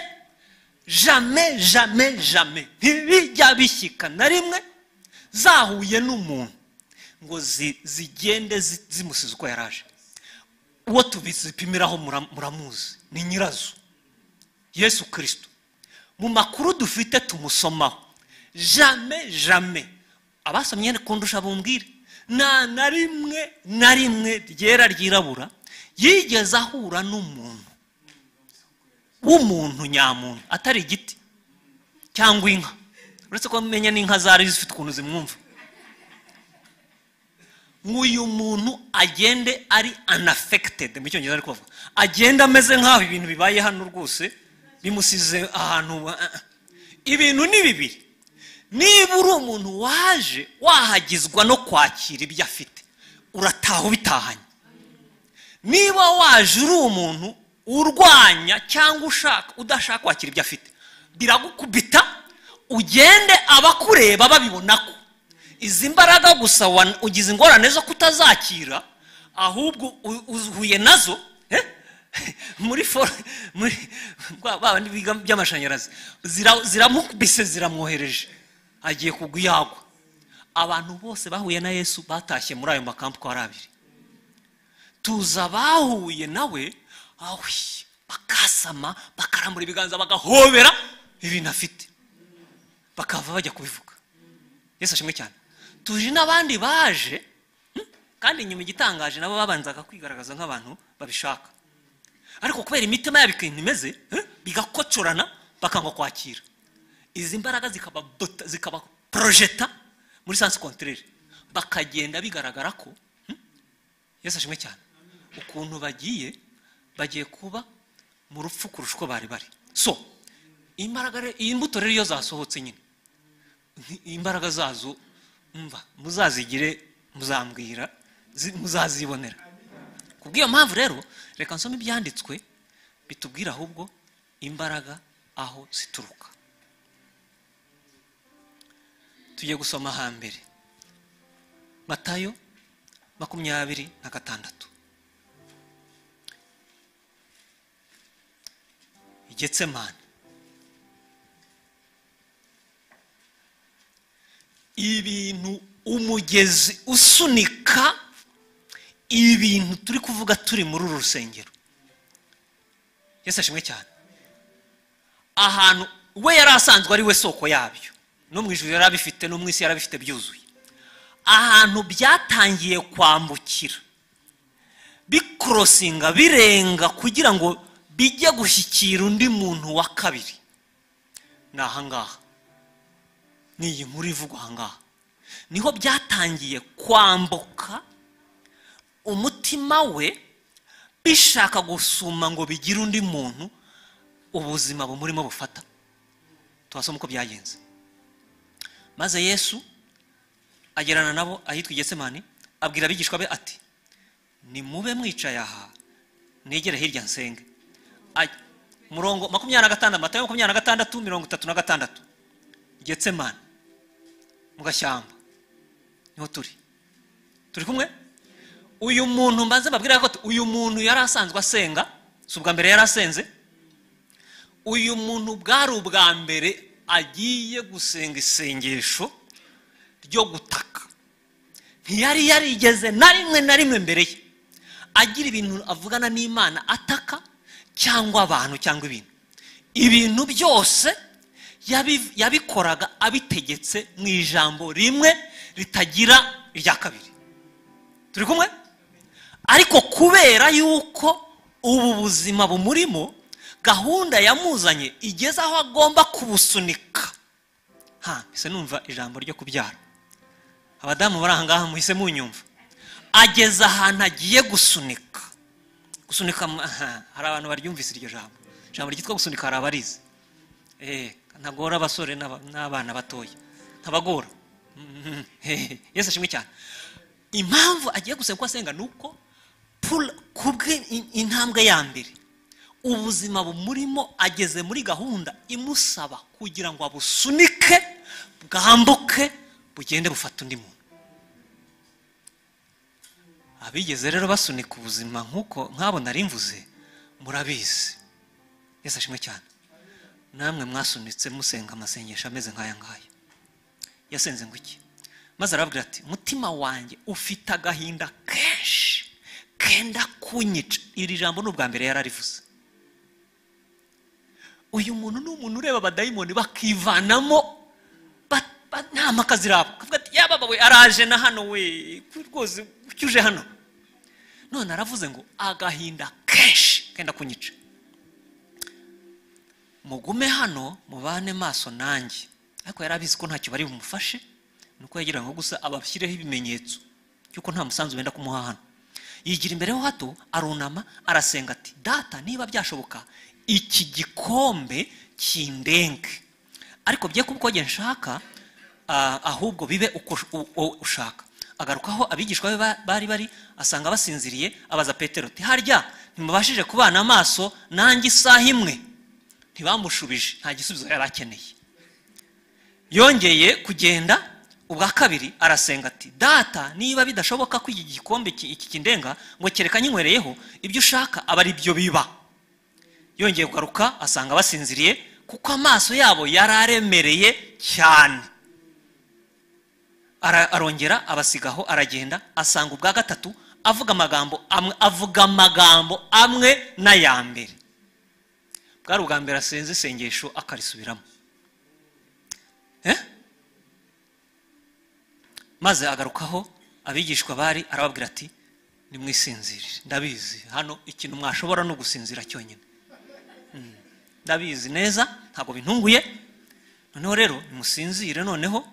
jame jame jame ntibijya bishyika na rimwe zahuye n'umuntu ngo zi- zigende zi- zimusize uko yaraje uwo tubizipimiraho mura- muramuzi ni nyirazo yesu kirisito mu makuru dufite tumusomaho jame jame abasomye kundusha bumbwire nta na rimwe na rimwe ryera ryirabura yigeze ahura n'umuntu w'umuntu nyamuntu atari igiti cyangwa inka uretse ko amenya n'inka zari zifite ukuntu zimwumva ngo uyu muntu agende ari anafekitedi mu cyongereza ari kuvuga agenda ameze nk'aho ibintu bibaye hano rwose bimusize ahantu uh, uh. ibintu ni bibiri niba uri umuntu waje wahagizwa no kwakira ibyo afite urataha ubitahanye niba waje uri umuntu urwanya cyangwa ushaka udashaka kwakira ibyo afite biragukubita ugende abakureba babibona ko izi mbaraga gusa wa- ugize ingorane zo kutazakira ahubwo u- uhuye nazo eh? muri for muri bwa- ba bandi biga by'amashanyarazi zira- ziramukubise ziramwohereje agiye kugwa iyo agwa abantu bose bahuye na yesu batashye muri ayo makampu ko ari abiri tuzi abahuye nawe awi bakasama bakarambura ibiganza bagahobera ibintu afite bakava bajya kubivuga yesu ashimwe cyane tuje n'abandi baje hmm, kandi inyuma igitangaje nabo babanzaga kwigaragaza nk'abantu babishaka ariko kubera imitima yabo ikintu imeze hmm, bigakocorana bakanga kwakira izi mbaraga zikaba zikaba porojeta muri sansi konterere bakagenda bigaragara ko hmm, yesu ashimwe cyane ukuntu bagiye bagiye kuba mu rupfu kurusha uko bari bari so imbaraga re- iyi mbuto rero iyo zasohotse nyine nti- imbaraga zazo mva muzazigire muzambwira zi- muzazibonera kubw'iyo mpamvu rero reka nsome ibyanditswe bitubwira ahubwo imbaraga aho zituruka tujye gusoma hambere matayo makumyabiri na gatandatu getsemani ibintu umugezi usunika ibintu turi kuvuga turi muri uru rusengero yesu ashimwe cyane ahantu we yari asanzwe ari we soko yabyo no mu ijuru yari abifite no mu isi yari abifite byuzuye ahantu byatangiye kwambukira bikorosinga birenga kugira ngo bijye gushyikira undi muntu wa kabiri ni ahangaha ni iyi nkuru ivugwa ahangaha niho byatangiye kwambuka umutima we bishaka gusuma ngo bigire undi muntu ubuzima bumurimo bufata tubasoma uko byagenze maze yesu agerana nabo ahitwa igetsemani abwira abigishwa be ati nimube mwicaye aha negere hirya nsenge Ajya. murongo makumyabiri na gatandatu matayo makumyabiri na gatandatu mirongo itatu na gatandatu getsemani mu gashyamba niho turi turi kumwe uyu muntu mbanze babwira ko uyu muntu yari asanzwe asenga si ubwa mbere yari asenze uyu muntu bwari ubwa mbere agiye gusenga isengesho ryo gutaka ntiyari yarigeze na rimwe na rimwe mbere ye agira ibintu avugana n'imana ataka cyangwa abantu cyangwa ibintu ibintu byose yabi- yabikoraga abitegetse mu ijambo rimwe ritagira irya kabiri turi kumwe ariko kubera yuko ubu buzima bumurimo gahunda yamuzanye igeze aho agomba kubusunika ha ese numva ijambo ryo kubyara abadamu bari ahangaha muhise munyumva ageze ahantu agiye gusunika gusunika mu- aha, hari abantu baryumvise iryo jambo ijambo ryitwa gusunika hari abarizi Eh, ntagora abasore n'aba- n'abana batoya ntabagora Mhm. Eh, yesu ashimwe cyane impamvu agiye gusenga uko asenga ni uko pul- kubwe in- intambwe ya mbere ubuzima bumurimo ageze muri gahunda imusaba kugira ngo abusunike bwambuke bugende bufata undi muntu abigeze rero basunika ubuzima nk'uko nk'abo nari mvuze murabizi yesu ashimwe cyane namwe mwasunitse musenga amasengesho ameze nk'aya ngaya yasenze ngo iki maze arababwira ati umutima wanjye ufite agahinda kenshi kenda kunyica iri jambo ni ubwa mbere yari arivuze uyu muntu ni umuntu ureba abadayimoni bakivanamo ba- ba- nta mpaka ziraba akavuga ati yaba we araje na hano we rwose kuki uje hano none aravuze ngo agahinda kenshi kenda kunyica mugume hano mubane maso nanjye ariko yari abizi ko ntacyo bari bumufashe nuko yagira ngo gusa abashyireho ibimenyetso by'uko nta musanzu wenda kumuha hano yigira imbere ho hato arunama arasenga ati data niba byashoboka iki gikombe kindenge ariko bye kuba uko njye nshaka ah, ahubwo bibe uko ush- u- u- ushaka agaruka aho abigishwa be ba- bari bari asanga basinziriye abaza petero ati harya ntimubashije kubana amaso nanjye isaha imwe ntibamushubije nta gisubizo yari akeneye yongeye kugenda ubwa kabiri arasenga ati data niba bidashoboka ko iki gikombe ki- iki kindenga ngo kereka nyinywereyeho ibyo ushaka aba ari byo biba yongeye kugaruka asanga basinziriye kuko amaso yabo yari aremereye cyane Ara- arongera abasigaho aragenda asanga ubwa gatatu avuga amagambo amwe avuga amagambo amwe n'aya mbere bwari ubwa mbere asenze isengesho akarisubiramo Eh? maze agarukaho abigishwa bari arababwira ati nimwisinzirire ndabizi hano ikintu mwashobora no gusinzira cyonyine Mm. ndabizi neza ntabwo bintunguye noneho rero nimusinzire noneho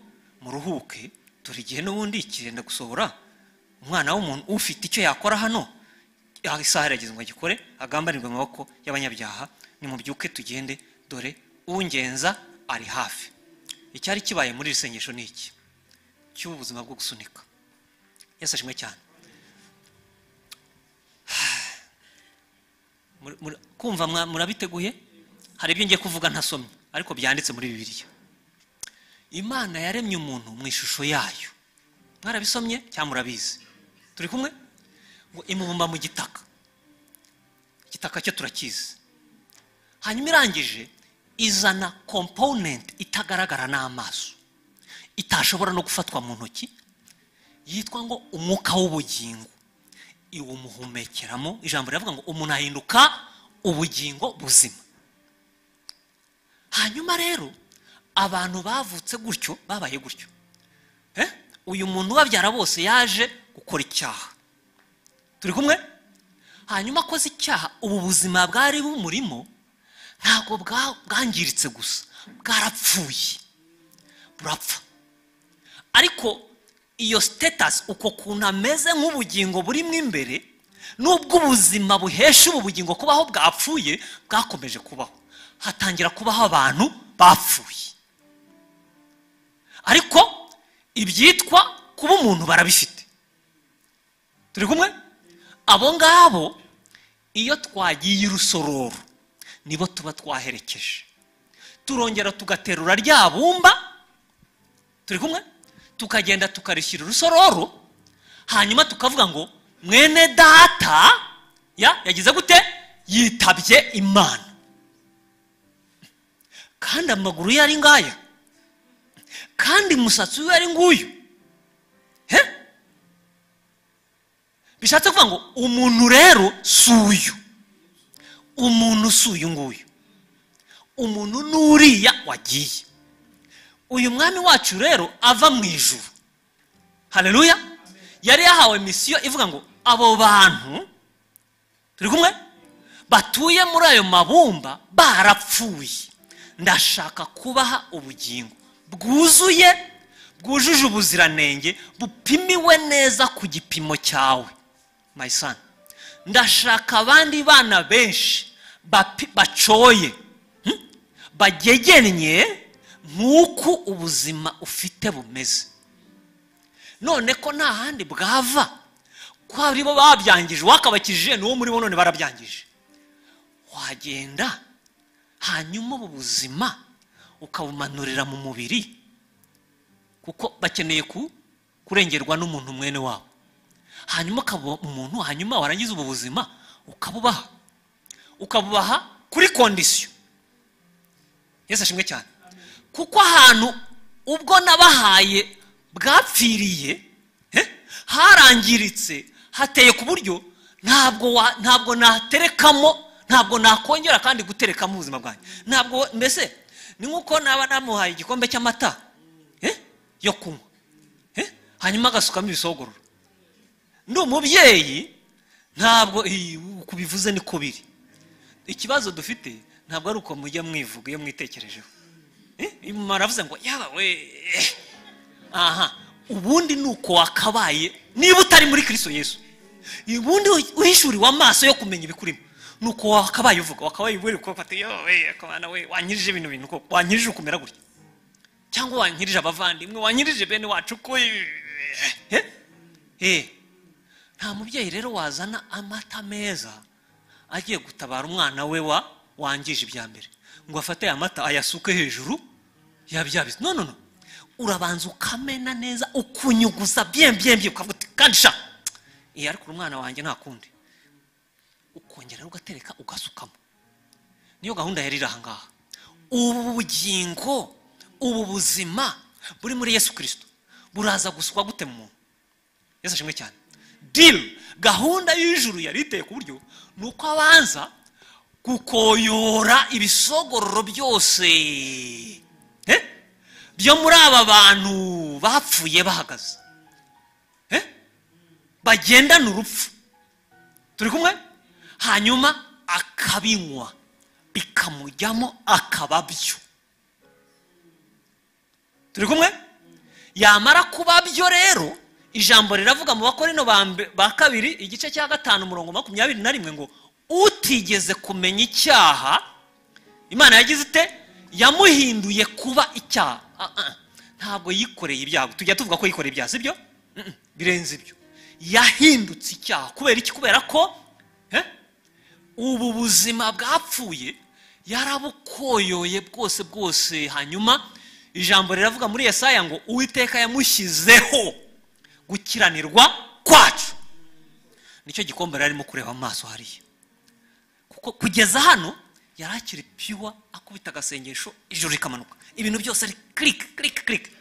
muruhuke turi igihe n'ubundi kirenda gusohora umwana w'umuntu ufite icyo yakora hano Ah, isaha irageze ngo agikore agambanirwe mu maboko y'abanyabyaha nimubyuke tugende dore ungenza ari hafi icyari kibaye muri iri sengesho ni iki cy'ubuzima bwo gusunika yesu ashimwe cyane Muri- muri- kumva mwa- murabiteguye hari ibyo ngiye kuvuga ntasomye ariko byanditse muri bibiliya imana yaremye umuntu mu ishusho yayo mwarabisomye cyangwa murabizi turi kumwe ngo imubumba mu gitaka igitaka cyo turakizi hanyuma irangije izana komponenti itagaragara n'amaso itashobora no gufatwa mu ntoki yitwa ngo umwuka w'ubugingo iwumuhumekeramo ijambo riravuga ngo umuntu ahinduka ubugingo buzima hanyuma rero abantu bavutse gutyo babaye gutyo Eh? uyu muntu ubabyara bose yaje gukora icyaha turi kumwe hanyuma akoze icyaha ubu buzima bwari bumurimo ntabwo bwa- bwangiritse gusa bwarapfuye burapfa ariko iyo sitetasi uko kuntu ameze nk'ubugingo burimo imbere nubwo ubuzima buhesha ubu bugingo kubaho bwapfuye bwakomeje kubaho hatangira kubaho abantu bapfuye ariko ibyitwa kuba umuntu barabifite turi kumwe abo ngabo iyo twagiye irusororo nibo tuba twaherekeje turongera tugaterura rya bumba turi kumwe tukagenda tukarishyira urusororo hanyuma tukavuga ngo mwene data ya yagize gute yitabye imana kandi amaguru ye ari ngaya kandi umusatsi we ari nguyu he bishatse kuvuga ngo umuntu rero si uyu umuntu si uyu nguyu umuntu ni uriya wagiye uyu mwami wacu rero ava mu ijuru hareruya yari yahawe misiyo ivuga ngo abo bantu turi kumwe batuye muri ayo mabumba barapfuye ndashaka kubaha ubugingo bwuzuye bwujuje ubuziranenge bupimiwe neza ku gipimo cyawe my son ndashaka abandi bana benshi bapi- bacoye bagegennye nk'uko ubuzima ufite bumeze none ko nta handi bwava ko ari bo babyangije uwakabakijije ni uwo muri bo none barabyangije wagenda hanyuma ubu buzima ukabumanurira mu mubiri kuko bakeneye ku- kurengerwa n'umuntu mwene wabo hanyuma ukaba umuntu hanyuma warangiza ubu buzima ukabubaha ukabubaha kuri kondisiyo yesu ashimwe cyane kuko ahantu ubwo nabahaye bwapfiriye eh, harangiritse hateye ku buryo ntabwo wa- ntabwo naterekamo ntabwo nakongera kandi guterekamo ubuzima bwanjye ntabwo mbese ni nk'uko naba namuhaye igikombe cy'amata eh, yo kunywa eh, hanyuma agasukamo ibisogororo ndi umubyeyi ntabwo iyi, uko ubivuze niko biri ikibazo dufite ntabwo ari uko mujya mwivuga iyo mwitekerejeho Eh, maravuze ngo yaba we eh." aha ubundi ni uko wakabaye niba utari muri kristo yesu ubundi uhishuriwe amaso yo kumenya ibikurimo ni uko wakabaye uvuga wakabaye ubwira ukuboko ati yo we akabana we wanyirije ibintu bintu koko wanyirije ukumera gutya cyangwa wanyirije abavandimwe wanyirije bene wacu ko eh, eh. nta mubyeyi rero wazana amata meza agiye gutabara umwana we wa wangije ibya mbere ngo afate aya mata ayasuke hejuru ya bya bizi no no no urabanza ukamena neza ukunyuguza bien bien bien ukavuga uti kandi sha iyi ariko umwana wanjye nta kundi ukongera ugatereka ugasukamo niyo gahunda yari iri ahangaha ubu bugingo ubu buzima buri muri yesu kirisito buraza gusukwa gute mu muntu yesu ashimwe cyane diri gahunda y'ijuru yari iteye ku buryo ni uko abanza gukoyora ibisogororo byose eh, byo muri aba bantu bapfuye bahagaze eh, bagendana urupfu turi kumwe hanyuma akabinywa bikamujyamo akaba byo turi kumwe yamara kuba byo rero ijambo riravuga mu bakorino ba mbe- ba kabiri igice cya gatanu umurongo makumyabiri na rimwe ngo utigeze kumenya icyaha imana yagize ite yamuhinduye kuba icyaha Ah, ah. ntabwo yikoreye ibyago tujya tuvuga ko yikoreye ibyaha sibyo Mm-mm, birenze ibyo yahindutse icyaha kubera iki kubera ko eh, ubu buzima bwapfuye yarabukoyoye bwose bwose hanyuma ijambo riravuga muri Yesaya ngo uwiteka yamushyizeho gukiranirwa kwacu nicyo gikombe yari arimo kureba amaso hariya kuko kugeza hano yari akiri piyuwa akubita agasengesho ijoro rikamanuka ibintu byose ari kirike kirike kirike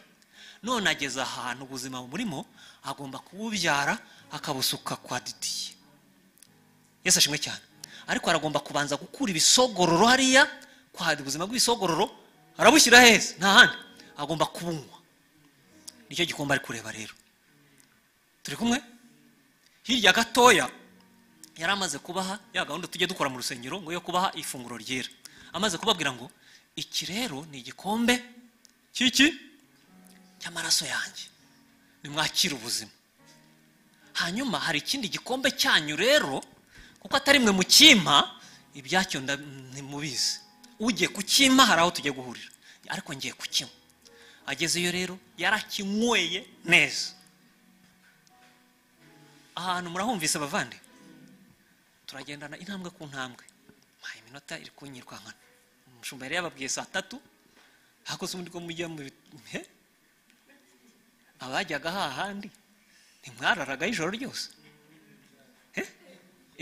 none ageze ahantu ubuzima burimo agomba kububyara akabusuka kwa didiye yesu ashimwe cyane ariko aragomba kubanza gukura ibisogororo hariya kwa ubuzima bw'ibisogororo arabushyira heza nta handi agomba kubunywa nicyo gikombe ari kureba rero turi kumwe hirya gatoya yari amaze kubaha ya gahunda tujya dukora mu rusengero ngo yo kubaha ifunguro ryera amaze kubabwira ngo iki rero ni igikombe cy'iki cy'amaraso yanjye nimwakire ubuzima hanyuma hari ikindi gikombe cyanyu rero kuko atari mwe mukimpa ibyacyo nda- ntimubizi ugiye kukimpa hari aho tujya guhurira ariko ngiye kukinywa agezeyo rero yarakinyweye neza ahantu murahumvise abavande turagendana intambwe ku ntambwe mpaye iminota iri kunyirwa nkana umushumba yari yababwiye saa tatu hakoze ubundi bwo mujya mu bit- he? abajyaga hahandi ntimwararagaho ijoro ryose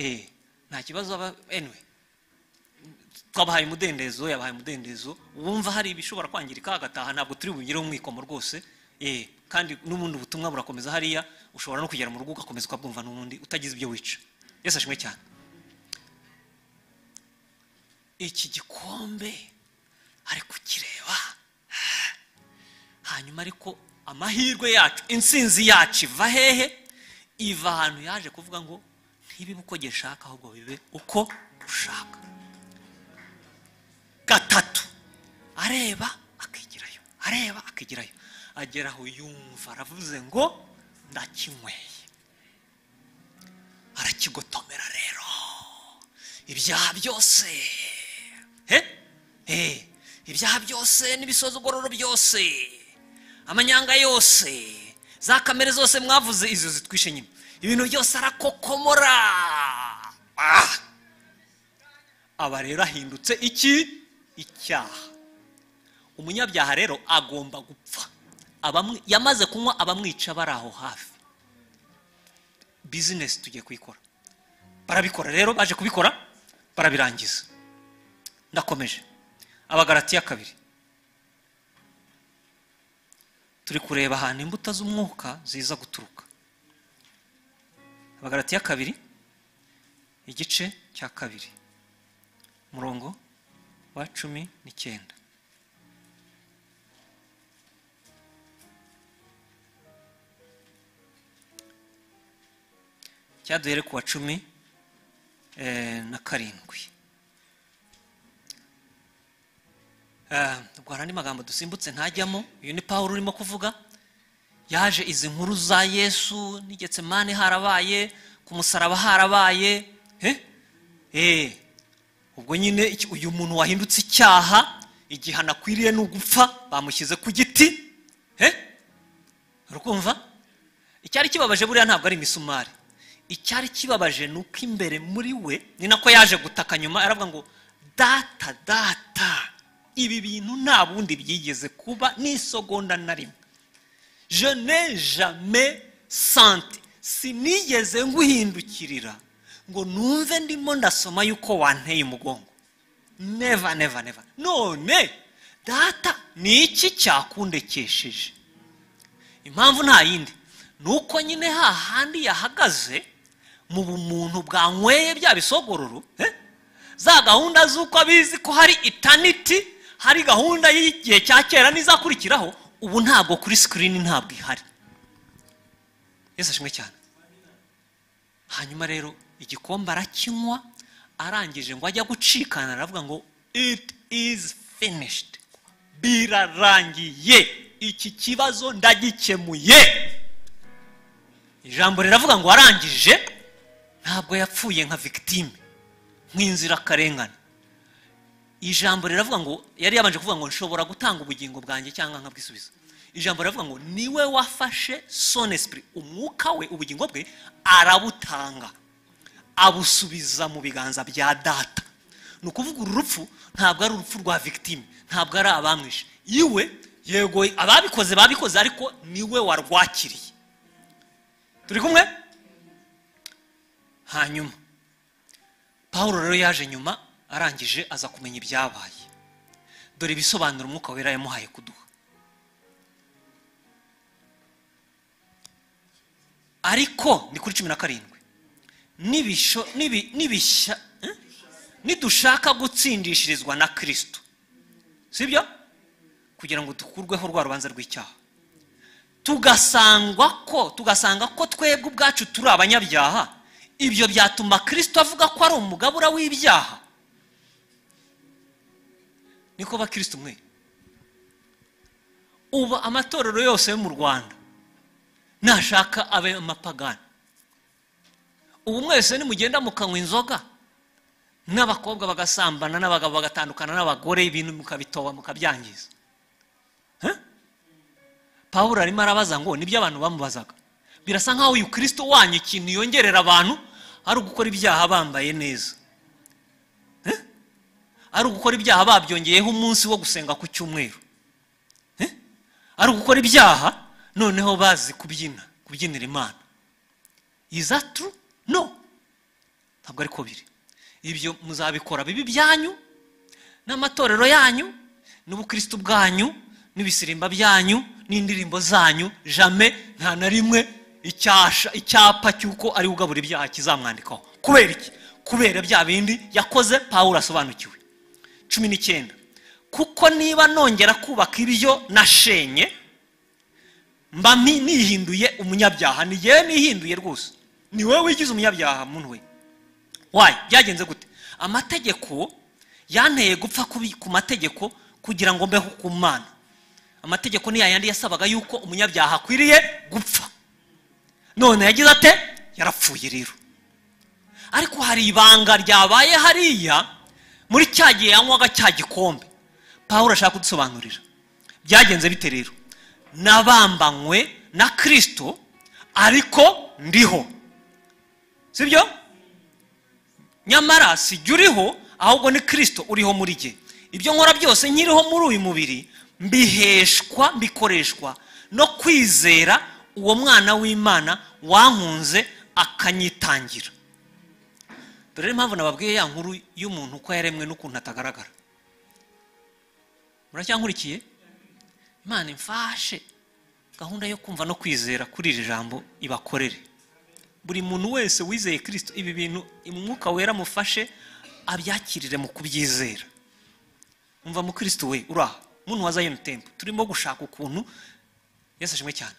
Eh, nta kibazo aba anyway twabahaye umudendezo yabahaye umudendezo wumva hari ibishobora kwangirika agataha ntabwo turi bugireho umwikomo rwose eh, kandi n'ubundi ubutumwa burakomeza hariya ushobora no kugera mu rugo ugakomeza ukabwumva n'ubundi utagize ibyo wica yesu ashimwe cyane iki gikombe ari kukireba hanyuma ariko amahirwe yacu insinzi yacu iva hehe iva ahantu yaje kuvuga ngo ntibibe uko gishaka ahubwo bibe uko ushaka gatatu areba akigirayo areba akigirayo agera aho yumva aravuze ngo ndakinyweye arakigotomera rero ibyaha byose he he ibyaha byose n'ibisozogororo byose amanyanga yose za kamere zose mwavuze izo zitwishe nyine ibintu byose arakokomora Ah! aba rero ahindutse iki icyaha umunyabyaha rero agomba gupfa Abamwi- yamaze kunywa abamwica bari aho hafi bizinesi tugiye kuyikora barabikora rero baje kubikora barabirangiza ndakomeje abagaratiya kabiri turi kureba ahantu imbuto z'umwuka ziza guturuka abagaratiya kabiri igice cya kabiri umurongo wa cumi n'icyenda cyaduhere ku wa cumi eh, na karindwi Eh, ubwo hari andi magambo dusimbutse ntajyamo uyu ni pawulo urimo kuvuga yaje izi nkuru za yesu n'igetsemane harabaye ku musaraba harabaye he Eh, ubwo nyine iki- uyu muntu wahindutse icyaha igihano akwiriye ni ugupfa bamushyize ku giti he urukumva icyari kibabaje buriya ntabwo ari imisumari icyari kibabaje ni uko imbere muri we ni nako yaje gutaka nyuma aravuga ngo data data ibi bintu nta bundi byigeze kuba n'isogonda na rimwe je ne jamais senti sinigeze nguhindukirira ngo numve ndimo ndasoma yuko wanteye umugongo neva neva neva none data ni iki cyakundekesheje impamvu nta yindi ni uko nyine hahandi yahagaze mu bumuntu bwanyweye bya bisogororo eh? za gahunda z'uko abizi ko hari itaniti hari gahunda y'igihe cya kera n'izakurikiraho ubu ntabwo kuri sikirini ntabwo ihari yesu ashimwe cyane hanyuma rero igikombe arakinywa arangije ngo ajya gucikana aravuga ngo it is finished birarangiye iki kibazo ndagikemuye ijambo riravuga ngo arangije ntabwo yapfuye nka victime nk'inzirakarengane ijambo riravuga ngo yari yabanje kuvuga ngo nshobora gutanga ubugingo bwanjye cyangwa nkabwisubiza ijambo riravuga ngo niwe wafashe son esprit umwuka we ubugingo bwe arabutanga abusubiza mu biganza bya data ni ukuvuga uru rupfu ntabwo ari urupfu rwa victime ntabwo ari abamwishe iwe yego ababikoze babikoze ariko niwe warwakiriye turi kumwe hanyuma paul rero yaje nyuma arangije aza kumenya ibyabaye dore ibisobanuro umwuka wera yamuhaye kuduha ariko ni kuri cumi na karindwi n'ibisho n'ibi- n'ibishya eh? nidushaka gutsindishirizwa na kirisito sibyo kugira ngo dukurweho rwa rubanza rw'icyaha tugasangwa ko tugasanga ko twebwe ubwacu turi abanyabyaha ibyo byatuma kirisito avuga ko ari umugabura w'ibyaha niko bakristo mwe ubu amatorero yose yo mu rwanda nashaka abe amapagani ubu mwese nimugenda mukanywa inzoga n'abakobwa bagasambana n'abagabo bagatandukana n'abagore ibintu mukabitoba mukabyangiza Huh? pawulo arimo arabaza ngo nibyo abantu bamubazaga birasa nk'aho uyu kirisito wanyu ikintu yongerera abantu ari ugukora ibyaha bambaye neza ari ugukora ibyaha babyongeyeho umunsi wo gusenga ku cyumweru Eh? ari ugukora ibyaha noneho bazi kubyina kubyinira imana is that true no ntabwo ariko biri ibyo muzabikora bibi byanyu n'amatorero yanyu n'ubukristo bwanyu n'ibisirimba byanyu n'indirimbo zanyu jame nta na rimwe icyasha icyapa cy'uko ari ugabura ibyaha kizamwandikaho kubera iki kubera bya bindi yakoze pawulo asobanukiwe cumi n'icyenda kuko niba nongera kubaka ibyo nashenye mba mi- nihinduye umunyabyaha ni yewe nihinduye rwose ni wowe wigize umunyabyaha muntu we wayo byagenze gute amategeko yanteye gupfa kubi- ku mategeko kugira ngo mbeho ku mana amategeko ni yayandi yasabaga yuko umunyabyaha akwiriye gupfa none yagize ate yarapfuye rero ariko hari ibanga ryabaye hariya muri cya gihe yanywaga cya gikombe pawulo ashaka kudusobanurira byagenze bite rero nabambanywe na kirisito ariko ndiho sibyo nyamara sijya uriho ahubwo ni kirisito uriho muri jye ibyo nkora byose nkiriho muri uyu mubiri mbiheshwa mbikoreshwa no kwizera uwo mwana w'imana wankunze akanyitangira dore impamvu nababwiye ya nkuru y'umuntu uko yaremwe n'ukuntu atagaragara muracyankurikiye imana imfashe gahunda yo kumva no kwizera kuri iri jambo ibakorere buri muntu wese wizeye kirisito ibi bintu umwuka wera amufashe abyakirire mu kubyizera umva mu kirisito we uraha muntu wa zayoni tempo turimo gushaka ukuntu yesu ashimwe cyane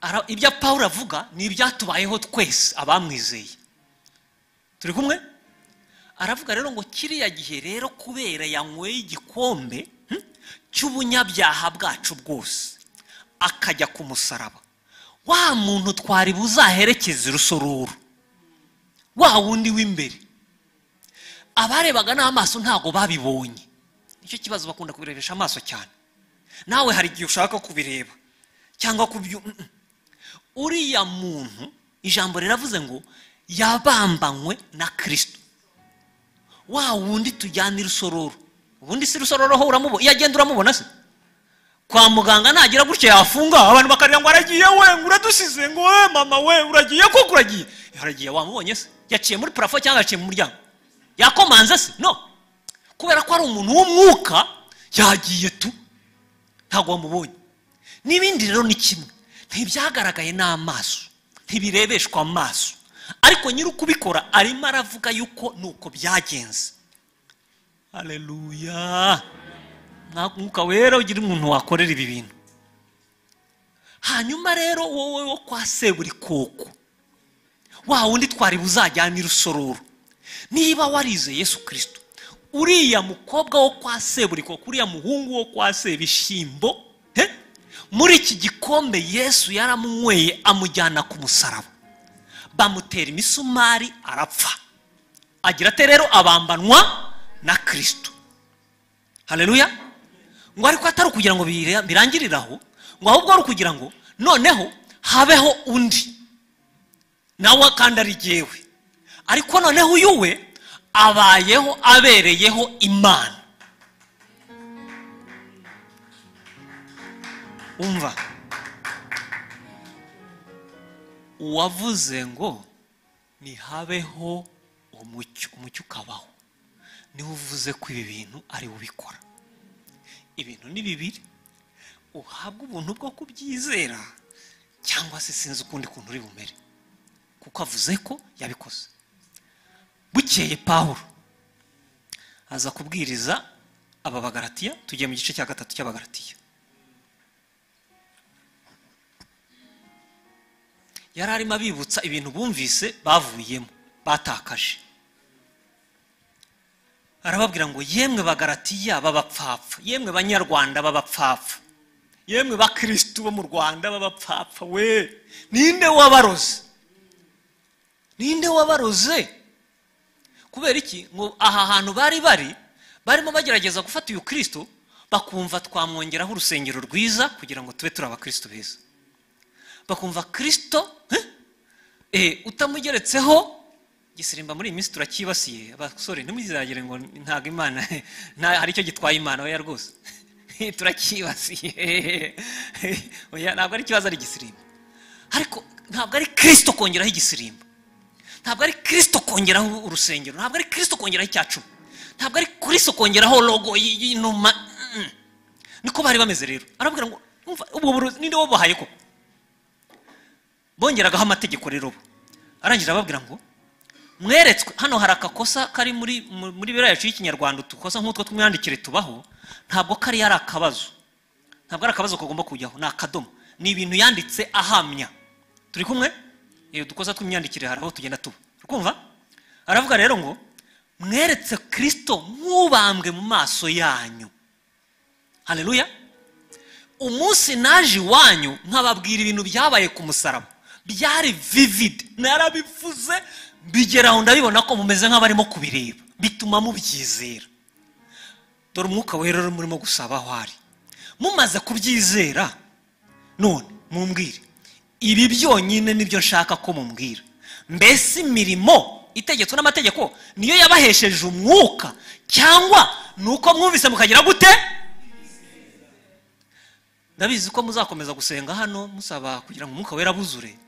Ara- ibyo pawulo avuga ni ibyatubayeho twese abamwizeye turi kumwe aravuga rero ngo kiriya gihe rero kubera yanyweye igikombe hm, cy'ubunyabyaha bwacu bwose akajya ku musaraba wa muntu twari buzaherekeze urusororo wa wundi w'imbere abarebaga n'amaso ntabwo babibonye nicyo kibazo bakunda kubirebesha amaso cyane nawe hari igihe ushaka kubireba cyangwa kubyu mm, mm. uriya muntu ijambo riravuze ngo yabambanywe na kirisito wa wundi tujyana irusororo ubundi si irusororo ho uramubona iyo agenda uramubona se kwa muganga nagira gutya yafunga abantu bakarira ngo aragiye we ngo uradusize ngo we mama we uragiye koko uragiye aragiye wamubonye se yaciye muri parafo cyangwa yaciye mu muryango yakomanze se no kubera ko ari umuntu w'umwuka yagiye tu ntabwo wamubonye n'ibindi rero ni kimwe ntibyagaragaye n'amaso ntibirebeshwa amaso ariko nyiri ukubikora arimo aravuga yuko ni uko byagenze haleluya Nta mwuka wera ugira umuntu wakorera ibi bintu hanyuma rero wowe wo kwa seburi koko wa wundi twari buzajyana irusororo niba warize yesu kirisito uriya mukobwa wo kwa seburi koko uriya muhungu wo kwa sebishyimbo he? muri iki gikombe yesu yaramunyweye amujyana ku musaraba bamutera imisumari arapfa agira ate rero abambanwa na kirisito haleluya ngo ariko atari ukugira ngo bira- birangirire aho ngo ahubwo ari ukugira ngo noneho habeho undi nawe kandi ari jyewe ariko noneho uyu we abayeho abereyeho imana umva uwavuze ngo ntihabeho umucyo umucyo ukabaho niwe uvuze ko ibi bintu ari we ubikora ibintu ni bibiri uhabwa ubuntu bwo kubyizera cyangwa se sinzi ukundi kuntu uri bumere kuko avuze ko yabikoze bukeye pawulo aza kubwiriza aba bagaratiya tugiye mu gice cya gatatu cy'abagaratiya yari arimo abibutsa ibintu bumvise bavuyemo batakaje arababwira ngo yemwe bagaratiya b'abapfapfa yemwe banyarwanda b'abapfapfa yemwe bakirisitu bo mu rwanda b'abapfapfa we ninde wabaroze ninde wabaroze kubera iki ngo aha hantu bari bari barimo bagerageza gufata uyu kirisito bakumva twamwongeraho urusengero rwiza kugira ngo tube turi abakristo beza bakumva kirisito utamugeretseho gisirimba muri iyi minsi turacyibasiye abasore ntimuzagire ngo ntabwo imana nta- hari icyo gitwaye imana oya rwose turacyibasiye oya ntabwo ari ikibazo ari igisirimba ariko ntabwo ari kirisito kongeraho igisirimba ntabwo ari kirisito kongeraho urusengero ntabwo ari kirisito kongeraho icyacumi ntabwo ari kirisito kongeraho logo y- y'inuma Mm. niko bari bameze rero arababwira ngo "Umva, ubwo burozi ninde wabuhaye koko bongeragaho amategeko rero bo arangije arababwira ngo mweretswe hano hari akakosa kari muri mu- muri biriya yacu y'ikinyarwanda utukosa nk'utwo tw'imyandikire tubaho ntabwo kari ari akabazo ntabwo ari akabazo kagomba kujyaho ni akadomo ni ibintu yanditse ahamya turi kumwe iyo dukoza tw'imyandikire hari aho tugenda tuba kumva aravuga rero ngo mweretse kirisito nk'ubambwe mu maso yanyu haleluya umunsi naje iwanyu nkababwira ibintu byabaye ku musaraba byari vivide narabivuze bigeraho ndabibona ko mumeze nk'abarimo kubireba bituma mubyizera dore umwuka wera uri murimo gusaba aho ari mumaze kubyizera none mumbwire ibi byonyine nibyo nshaka ko mumbwira mbese imirimo itegetswe n'amategeko niyo yabahesheje umwuka cyangwa ni uko mwumvise mukagira gute ndabizi ko muzakomeza gusenga hano musaba kugira ngo umwuka wera buzure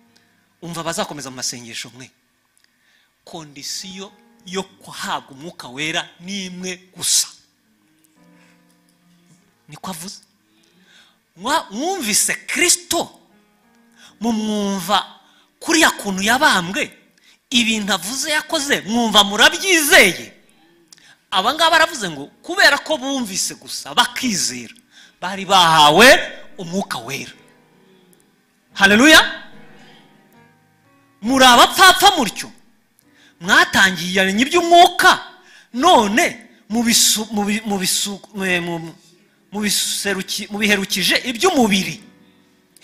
umva abazakomeza mu masengesho mwe kondisiyo yo guhabwa umwuka wera ni imwe gusa niko avuze Mwa- mwumvise kirisito mumwumva kuriya kuntu yabambwe ibintu avuze yakoze mwumva murabyizeye aba ngaba baravuze ngo kubera ko bumvise gusa bakizera bari bahawe umwuka wera haleluya muri abapfapfa mutyo mwatangiranye iby'umwuka none mubisu- mubi- mubisu- mu- mu- mubiseruki- mubiherukije iby'umubiri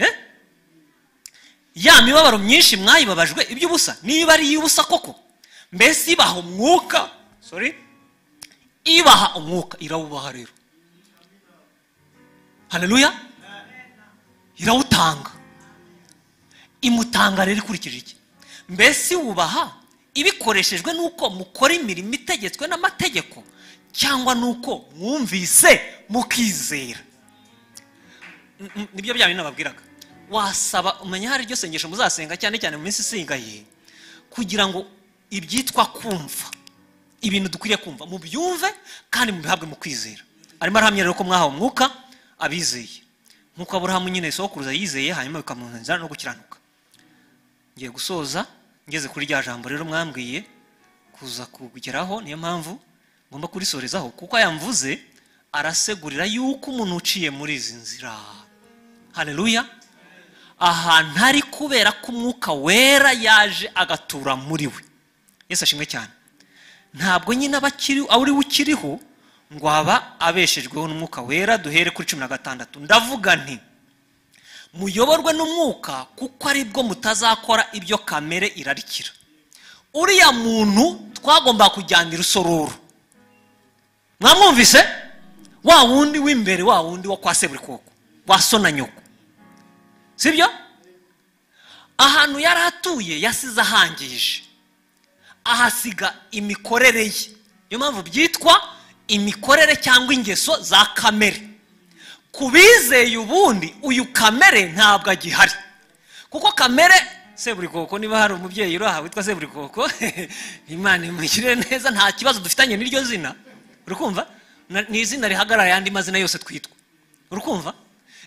Eh? ya mibabaro myinshi mwayibabajwe iby'ubusa niba ari iy'ubusa koko mbese ibaha umwuka sorry ibaha umwuka irawubaha rero haleluya irawutanga imutanga rero ikurikije iki mbese wubaha ibikoreshejwe n'uko mukora imirimo itegetswe n'amategeko cyangwa n'uko mwumvise mukizera N- n- nibyo bya bintu nababwiraga wasaba umenya hari iryo sengesho muzasenga cyane cyane mu minsi isingaye kugira ngo ibyitwa kumva ibintu dukwiriye kumva mubyumve kandi mubihabwe mu kwizera arimo arahamya rero ko mwahawe umwuka abizeye nk'uko aburahamu nyine sokuruza yizeye hanyuma bikamuzanira no gukiranuka ngiye gusoza ngeze kuri rya jambo rero mwambwiye kuza kugeraho niyo mpamvu ngomba kurisorezaho kuko yamvuze arasegurira yuko umuntu uciye muri izi nzira haleluya ahantu ari kubera ko umwuka wera yaje agatura muri we yesu ashimwe cyane ntabwo nyine aba akiri uri ukiriho ngo aba abeshejweho n'umwuka wera duhere kuri cumi na gatandatu ndavuga nti muyoborwe n'umwuka kuko aribwo mutazakora ibyo kamere irarikira uriya muntu twagomba kujyana irusororo mwamwumvise wa wundi w'imbere wa wundi wo kwa seburikoko wa so na nyoko sibyo ahantu yari atuye yasize ahangije ahasiga imikorere ye niyo mpamvu byitwa imikorere cyangwa ingeso za kamere ku bizeye ubundi uyu kamere ntabwo agihari kuko kamere seburikoko niba hari umubyeyi uri aha witwa seburikoko imana imugirire neza nta kibazo dufitanye n'iryo zina urikumva Na- ni izina rihagarara ayandi mazina yose twitwa urikumva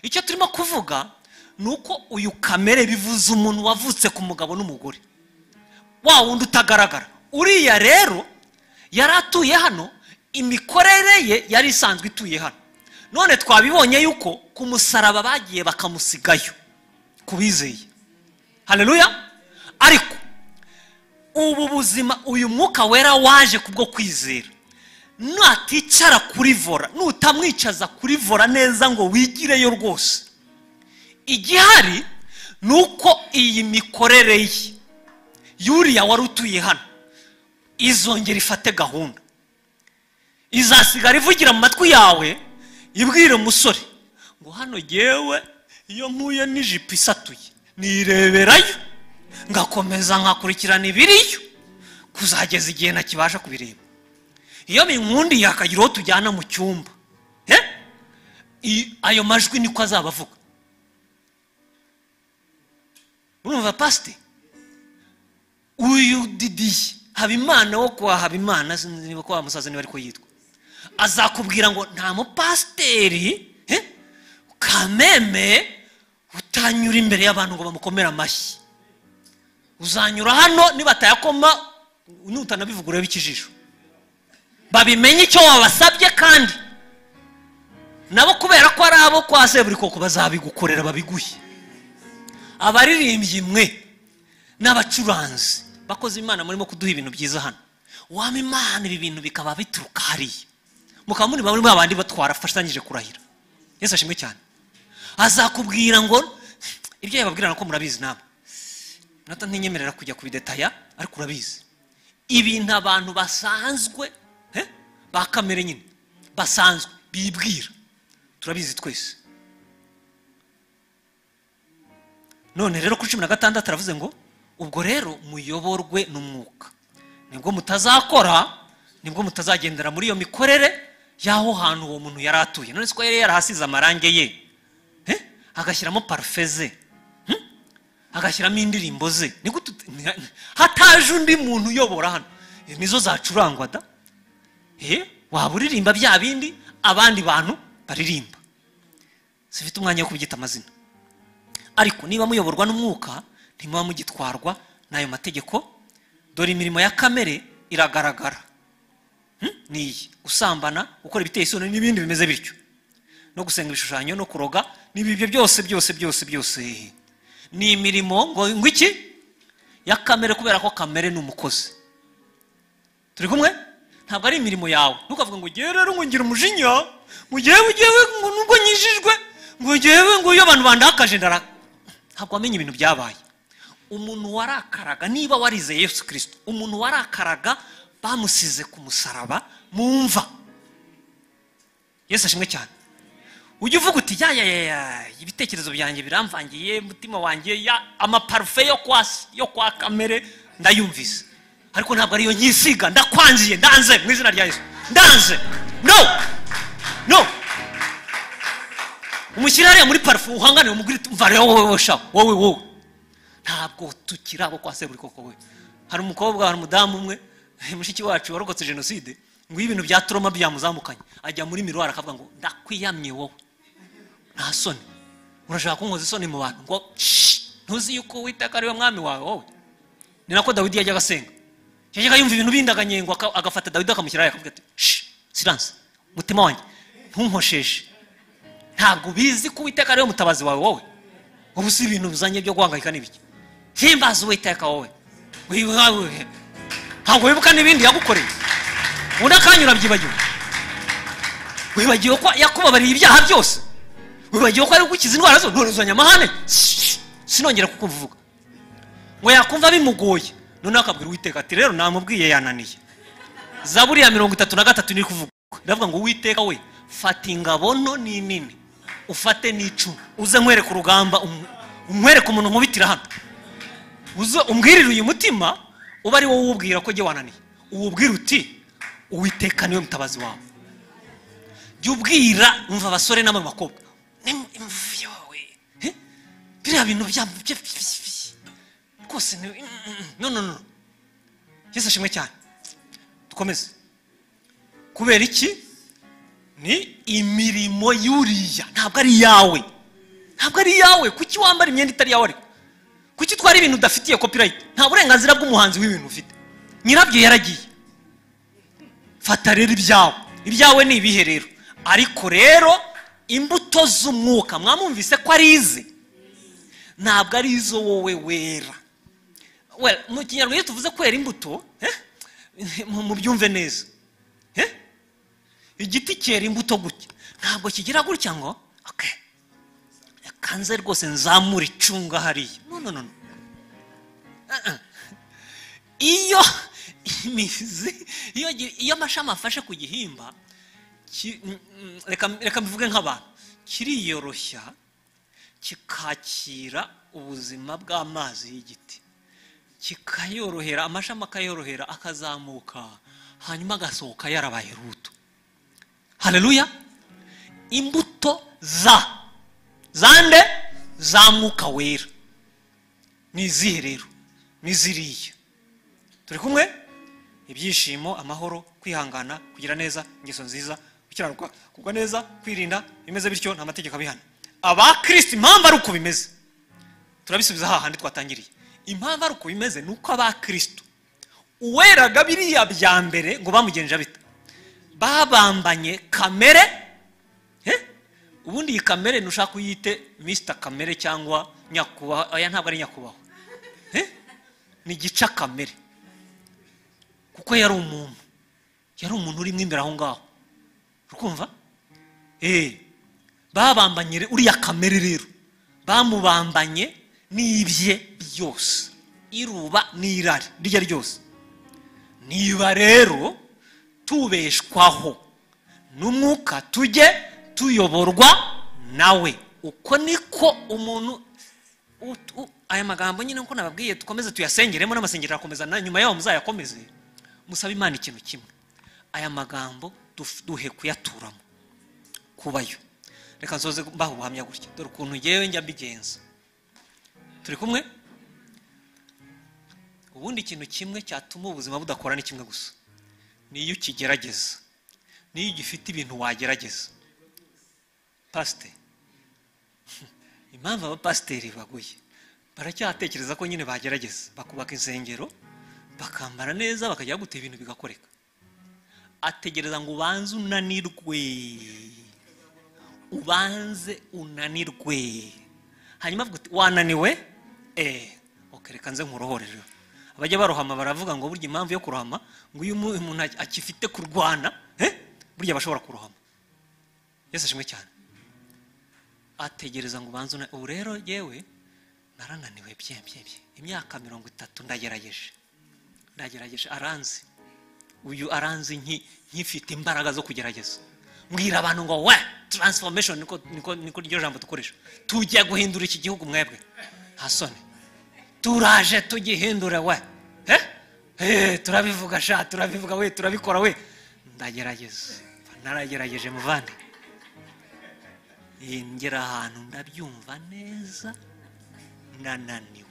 icyo turimo kuvuga ni uko uyu kamere bivuze umuntu wavutse ku mugabo n'umugore wa wundi utagaragara uriya rero yari atuye hano imikorere ye yari isanzwe ituye hano none twabibonye yuko ku musaraba bagiye bakamusigayo ku bizeye haleluya ariko ubu buzima uyu mwuka wera waje kubwo kwizera naticara kuri vora nutamwicaza kuri vora neza ngo wigireyo rwose igihari ni uko iyi mikorere ye yuriya wari utuye hano izongera ifate gahunda izasigara ivugira mu matwi yawe ibwire umusore ngo hano yewe iyo mpuye n'ijipo isatuye nireberayo ngakomeza nkakurikirana ibiriyo kuzageza igihe ntakibasha kubireba iyo minkundi yakagira uwo tujyana mu cyumba Eh? I- ayo majwi niko azaba avuga urumva pasite uyu didiye habimana wo kwa habimana sinzi niba kwa musaza niba ariko yitwa azakubwira ngo nta mupasiteri eh, kameme utanyura imbere y'abantu ngo bamukomere amashyi uzanyura hano nibatayakoma nutanabivuga urebe ikijisho babimenye icyo wabasabye kandi nabo kubera ko ari abo kwa seburikoko bazabigukorera babiguhe abaririmbyi mwe n'abacuranzi bakoze imana murimo kuduha ibintu byiza hano waba imana ibi bintu bikaba bituruka hariya mukaba muri bamwe babandi batwarafashanyije kurahira yesu ashimwe cyane azakubwira ngo ibyo yababwira nako murabizi namwe nata ntinyemerera kujya kubidetaya ariko urabizi ibintu abantu basanzwe eh, ba kamere nyine basanzwe bibwira turabizi twese none rero kuri cumi na gatandatu aravuze ngo ubwo rero muyoborwe n'umwuka nibwo mutazakora nibwo mutazagendera muri iyo mikorere y'aho hantu uwo muntu yari atuye none siko yari yarahasize amarange ye Eh? agashyiramo parufe ze Hmm? agashyiramo indirimbo ze Ni gute ut- ni- hataje undi muntu uyobora hano Eh, nizo zacurangwa da Eh, waba uririmba bya bindi abandi bantu baririmba sifite umwanya wo kubyita amazina ariko niba muyoborwa n'umwuka ntimuba mugitwarwa n'ayo mategeko dore imirimo ya kamere iragaragara Hmm? ni iyi usambana gukora ibiteye isoni n'ibindi bimeze bityo no gusenga ibishushanyo no kuroga n'ibi ibyo byose byose byose byose ni imirimo ngo ngo iki ya kamere kubera ko kamere ni umukozi turi kumwe ntabwo ari imirimo yawe ntukavuga ngo ngewe rero ngo ngira umujinya ngo ngewe ngewe ngo nubwo nyijijwe ngo ngewe ngo iyo abantu bandakaje ndaraka ntabwo wamenya ibintu byabaye umuntu warakaraga niba warizeye yesu kirisito umuntu warakaraga bamusize ku musaraba mu mva yesu ashimwe cyane ujya uvuga uti ya ya ya ya ibitekerezo byanjye biramvangiye umutima wanjye ya amaparufe yo kwa yo kwa kamere ndayumvise ariko ntabwo ariyo nyisiga ndakwangiye ndanze mu izina rya yesu ndanze no no umushyira hariya muri parufe uhangane umugore uti umva rero wowe wowe sha wowe wowe ntabwo tukiri abo kwa seburi koko we hari umukobwa hari umudamu umwe mushiki wacu warokotse jenoside ngo iyo ibintu bya turoma byamuzamukanye ajya muri miruwari akavuga ngo ndakwiyamye wowe nta soni urashaka kunkoza isoni mu bantu ngo "Shh, ntuzi yuko witeka ari we mwami wawe wowe ni nako dawidi yajyaga asenga yajyaga yumva ibintu bindi akanyengo aka- agafata dawidi akamushyira hariya akavuga ati "Shh, silence mutima wanjye ntunkosheshe ntabwo bizi ko uwiteka ari we mutabazi wawe wowe ubu si ibintu bizanye byo guhangayika n'ibiki himbaza uwiteka wowe wihawe ntabwo wibuka n'ibindi yagukoreye undi akanyura byibagirwa wibagiwe ko yakubabariye ibyaha byose wibagiwe ko ari gukiza indwara zo none uzanye amahane Shh, sinongera kukumva uvuga ngo yakumva bimugoye noneho akabwira uwiteka ati rero namubwiye yananiye zaburi ya mirongo itatu na gatatu iri kuvuga iravuga ngo uwiteka we fata ingabo nto ni nini ufate n'icumu uze nkwereke urugamba um- umwereke umuntu nkubitira hano uze umwirire uyu mutima uba ari wowe uwubwira ko jye wananiye uwubwira uti uwiteka niwe mutabazi wawe jya ubwira umva abasore n'abakobwa "Ni- imvi yawe eh? biriya bintu byabo bye- bye- bye- rwose ni mm, mm, no no no yesu ashimwe cyane dukomeze kubera iki ni imirimo y'uriya ntabwo ari iyawe ntabwo ari iyawe kuki wambara imyenda itari iyawe ariko kuki utwara ibintu udafitiye copyright nta burenganzira bw'umuhanzi w'ibintu ufite nyirabyo yaragiye fata rero ibyawe ibyawe ni ibihe rero ariko rero imbuto z'umwuka mwamwumvise ko ari ize ntabwo ari izo wowe wera Well, mu kinyarwanda iyo tuvuze kwera imbuto eh, mu- mubyumve neza Eh? igiti cyera imbuto gutya ntabwo kigira gutya ngo okay kanze rwose nzamura icunga hariya no no no no. Uh-uh. iyo imizi iyo gi- iyo amashami afashe ku gihimba ki- mm, mm, reka reka mbivuge nk'abantu kiriyoroshya kikakira ubuzima bw'amazi y'igiti kikayorohera amashami akayorohera akazamuka hanyuma agasohoka yarabaye ruto hareruya imbuto za zande za mwuka wera ni izihe rero ni ziriya turi kumwe ibyishimo amahoro kwihangana kugira neza ingeso nziza gukiranuka kugwa neza kwirinda bimeze bityo nta mategeko abihana aba kirisiti impamvu ari uko bimeze turabisubiza hahandi twatangiriye impamvu ari uko bimeze ni uko aba kirisito uweraga biriya bya mbere ngo bamugenje bita babambanye kamere eh? ubundi iyi kamere ntushaka uyite misita kamere cyangwa nyakubahwa aya ntabwo ari nyakubahwa Eh? ni igica kamere kuko yari umuntu yari umuntu urimo imbere aho ngaho urikumva eee babambanye re- uriya kamere rero bamubambanye n'ibye byose iruba n'irari rirya ryose niba rero tubeshwaho n'umwuka tujye tuyoborwa nawe uko niko umuntu ut- u- aya magambo nyine nkuko nababwiye dukomeze tuyasengeremo n'amasengero arakomeza na nyuma yaho muzayakomeze musabe imana ikintu kimwe aya magambo duf- duhe kuyaturamo kubayo reka nsoze mbaha ubuhamya gutya dore ukuntu ngewe njya mbigenza turi kumwe ubundi ikintu kimwe cyatuma ubuzima budakora ni kimwe gusa ni iyo ukigerageza niyo ugifite ibintu wagerageza pasite impamvu abapasiteri baguye baracyatekereza ko nyine bagerageza bakubaka insengero bakambara neza bakajya gutera ibintu bigakoreka ategereza ngo ubanze unanirwe ubanze unanirwe hanyuma avuga uti wananiwe eee okereka nze nkurohorere abajya barohama baravuga ngo burya impamvu yo kurohama ngo iyo umu- umuntu aki- akifite kurwana eh, burya bashobora kurohama yesu ashimwe cyane ategereza ngo ubanze una ubu rero yewe narananiwe bye bye bye imyaka mirongo itatu ndagerageje ndagerageje aranzi uyu aranzi nki- nkifite imbaraga zo kugerageza mbwira abantu ngo we taransifomeshoni niko niko niko iryo jambo dukoresha tujya guhindura iki gihugu mwebwe nta soni turaje tugihindure we Eh? Eh, turabivuga sha turabivuga we turabikora we ndagerageza naragerageje muvande Eh, ngera ahantu ndabyumva neza nananiwe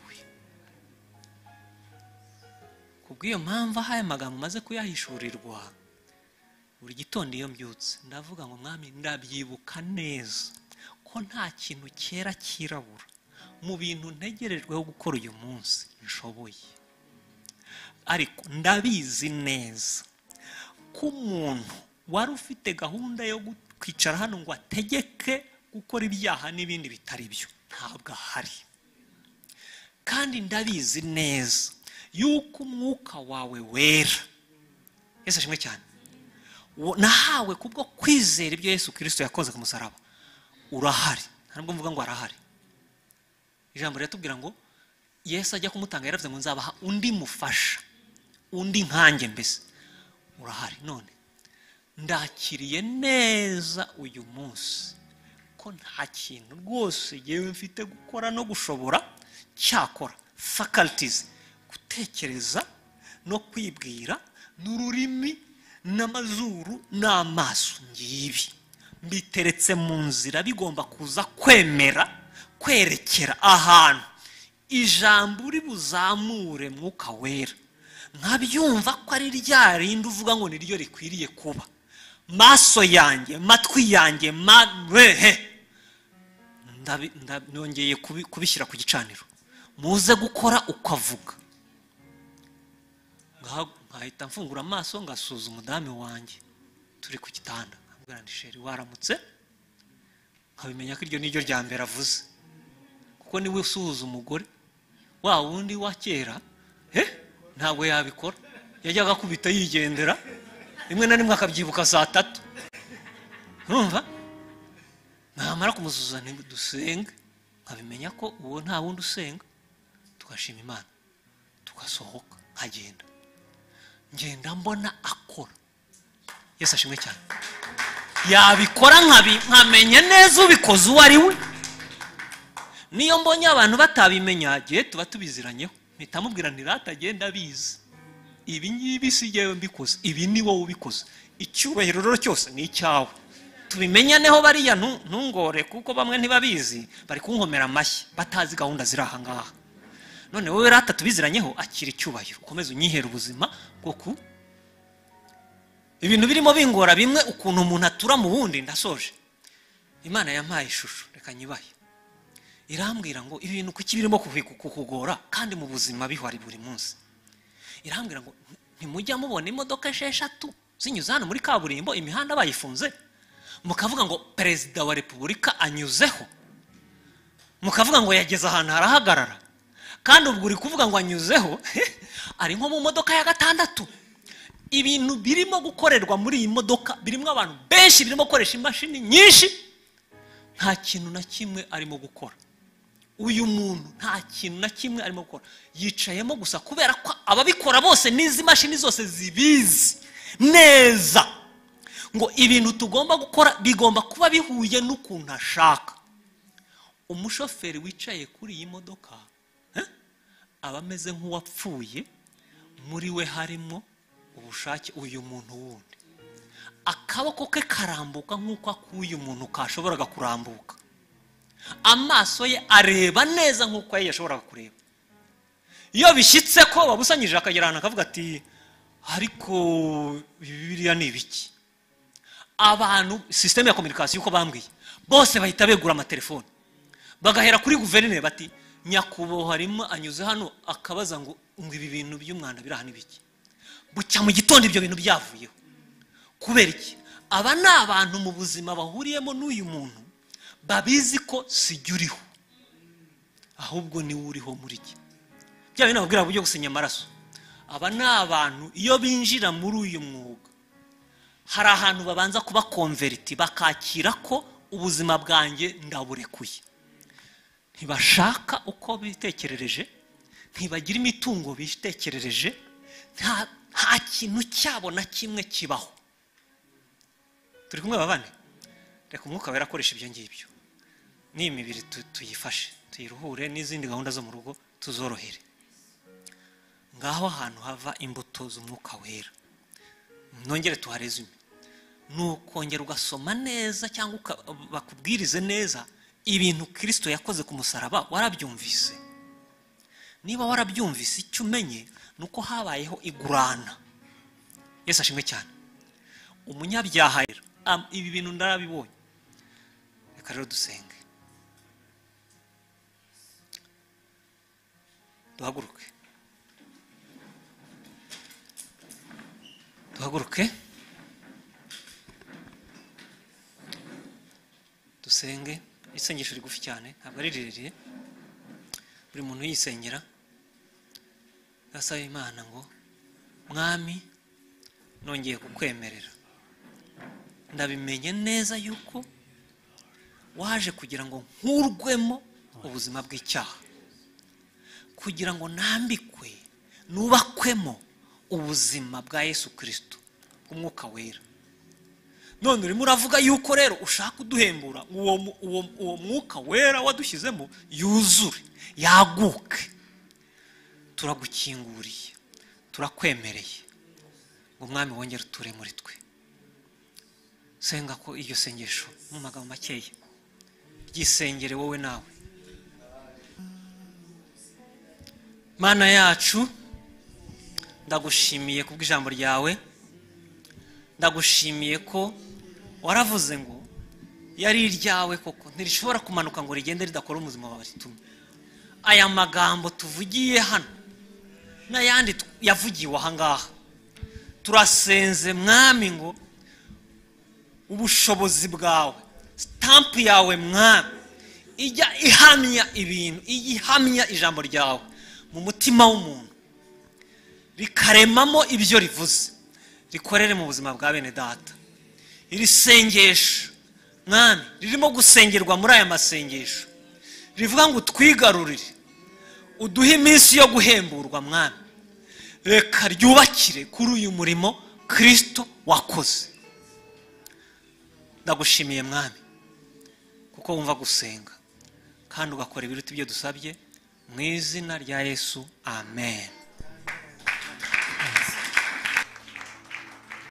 kubw'iyo mpamvu aho aya magambo umaze kuyahishurirwa buri gitondo iyo mbyutse ndavuga ngo mwami ndabyibuka neza ko nta kintu cyera cyirabura mu bintu ntegerejweho gukora uyu munsi nshoboye ariko ndabizi neza ko umuntu wari ufite gahunda yo gu- kwicara hano ngo ategeke gukora ibyaha n'ibindi bitari byo ntabwo ahari kandi ndabizi neza yuko umwuka wawe wera yesu ashimwe cyane Wo- nahawe kubwo kwizera ibyo yesu kirisito yakoze ku musaraba urahari nta nubwo mvuga ngo arahari ijambo riratubwira ngo yesu ajya kumutanga yaravuze ngo nzabaha undi mufasha undi nkanjye mbese urahari none ndakiriye neza uyu munsi ko nta kintu rwose yewe mfite gukora no gushobora cyakora faculties gutekereza no kwibwira n'ururimi n'amazuru n'amaso ngibi mbiteretse mu nzira bigomba kuza kwemera kwerekera ahantu ijambo uri buzamure mwuka wera nkabyumva ko ari rya rindi uvuga ngo niryo rikwiriye kuba maso yanjye matwi yanjye mabehe ndongeye kubi- kubishyira ku gicaniro muze gukora ukavuga Ngaha- nkahita mfungura amaso ngasuza umudamu wanjye turi ku gitanda nkabwira ndi sheri waramutse nkabimenya ko iryo ni ryo rya mbere avuze kuko niwe usuhuza umugore wa wundi wa kera he ntabwo yabikora yajyaga akubita yigendera rimwe na rimwe akabyibuka saa tatu urumva namara kumusuza nti dusenge nkabimenya ko uwo nta wundi usenga tugashima imana tugasohoka nkagenda ngenda mbona akora yesu ashimwe cyane yabikora nkabi- nkamenya neza ubikoze uwo ari we niyo mbonye abantu batabimenya gihe tuba tubiziranyeho mpita mubwira ntiratagenda abizi ibi ngibi si jyewe mbikoze ibi ni wowe ubikoze icyubahiro rero cyose ni icyawe tubimenyaneho bariya ntu- ntungore kuko bamwe ntibabizi bari kunkomera amashyi batazi gahunda ziri aha ngaha none wowe rata tubiziranyeho akira icyubahiro ukomeze unyihere ubuzima bwo ku ibintu birimo bingora bimwe ukuntu umuntu atura mu wundi ndasoje imana yampaye ishusho reka nyibahe irambwira ngo ibintu kuki birimo kuhi- kukugora kandi mu buzima bihari buri munsi irambwira ngo ntimujya mubona imodoka esheshatu zinyuze hano muri kaburimbo imihanda bayifunze mukavuga ngo perezida wa repubulika anyuzeho mukavuga ngo yageze ahantu harahagarara kandi ubwo uri kuvuga ngo anyuzeho ari nko mu modoka ya gatandatu ibintu birimo gukorerwa muri iyi modoka birimo abantu benshi birimo gukoresha imashini nyinshi nta kintu na kimwe arimo gukora uyu muntu nta kintu na kimwe arimo gukora yicayemo gusa kubera ko ababikora bose n'izi mashini zose zibizi neza ngo ibintu tugomba gukora bigomba kuba bihuye n'ukuntu ashaka umushoferi wicaye kuri iyi modoka eh, aba ameze nk'uwapfuye muri we harimo ubushake uyu muntu wundi akaboko ke karambuka nk'uko akuye umuntu kashoboraga kurambuka amaso ye areba neza nk'uko ye yashoboraga kureba iyo bishyitse ko wabusanyije akagera ahantu akavuga ati ariko ibi biriya ni ibiki abantu sisiteme ya kominikasiyo uko bambwiye bose bahita begura amatelefoni bagahera kuri guverineri bati nyakubahwa harimo anyuze hano akabaza ngo ngo ibi bintu by'umwanda biri aha ni ibiki bucya mu gitondo ibyo bintu byavuyeho kubera iki aba ni abantu mu buzima bahuriyemo n'uyu muntu babizi ko sijya uriho ahubwo niwe uriho muri iki bya bintu nababwira buryo gusinya amaraso aba ni abantu iyo binjira muri uyu mwuga hari ahantu babanza kubakonveriti bakakira ko ubuzima bwanjye ndaburekuye ntibashaka uko bitekerereje ntibagira imitungo bitekerereje nta- nta kintu cyabo na kimwe kibaho turi kumwe babane reka umwuka wera akoresha ibyo ngibyo n'iyi mibiri tu- tuyifashe tuyiruhure n'izindi gahunda zo mu rugo tuzorohere ngaho ahantu hava imbuto z'umwuka wera nongere tuharezume ni ukongera ugasoma neza cyangwa uka- bakubwirize neza ibintu kirisito yakoze ku musaraba warabyumvise niba warabyumvise icyo umenye ni uko habayeho igurana yesu ashimwe cyane umunyabyaha rero am- ibi bintu ndarabibonye reka rero dusenge duhaguruke duhaguruke dusenge isengesho rigufi cyane ntabwo ari rirerire buri muntu yisengera gasaba imana ngo mwami nongeye kukwemerera ndabimenye neza yuko waje kugira ngo nkurwemo ubuzima bw'icyaha kugira ngo nambikwe nubakwemo ubuzima bwa yesu kirisito bw'umwuka wera none urimo uravuga yuko rero ushaka uduhembura uwo mu- uwo- uwo mwuka wera wadushyizemo yuzure yaguke turagukinguriye turakwemereye ngo umwami wongere uture muri twe senga ko iryo sengesho mu magambo makeya ryisengere wowe nawe mana yacu ndagushimiye kubw'ijambo ryawe ndagushimiye ko waravuze ngo yari iryawe koko ntirishobora kumanuka ngo rigende ridakora umuzima wawe ritumye aya magambo tuvugiye hano n'ayandi tu- yavugiwe aha ngaha turasenze mwami ngo ubushobozi bwawe sitampu yawe mwami ijya ihamya ibintu ijya ihamya ijambo ryawe mu mutima w'umuntu rikaremamo ibyo rivuze rikorere mu buzima bwa bene data iri sengesho mwami ririmo gusengerwa muri aya masengesho rivuga ngo twigarurire uduhe iminsi yo guhemburwa mwami reka ryubakire kuri uyu murimo kirisito wakoze ndagushimiye mwami kuko wumva gusenga kandi ugakora ibiruta ibyo dusabye mu izina rya yesu amen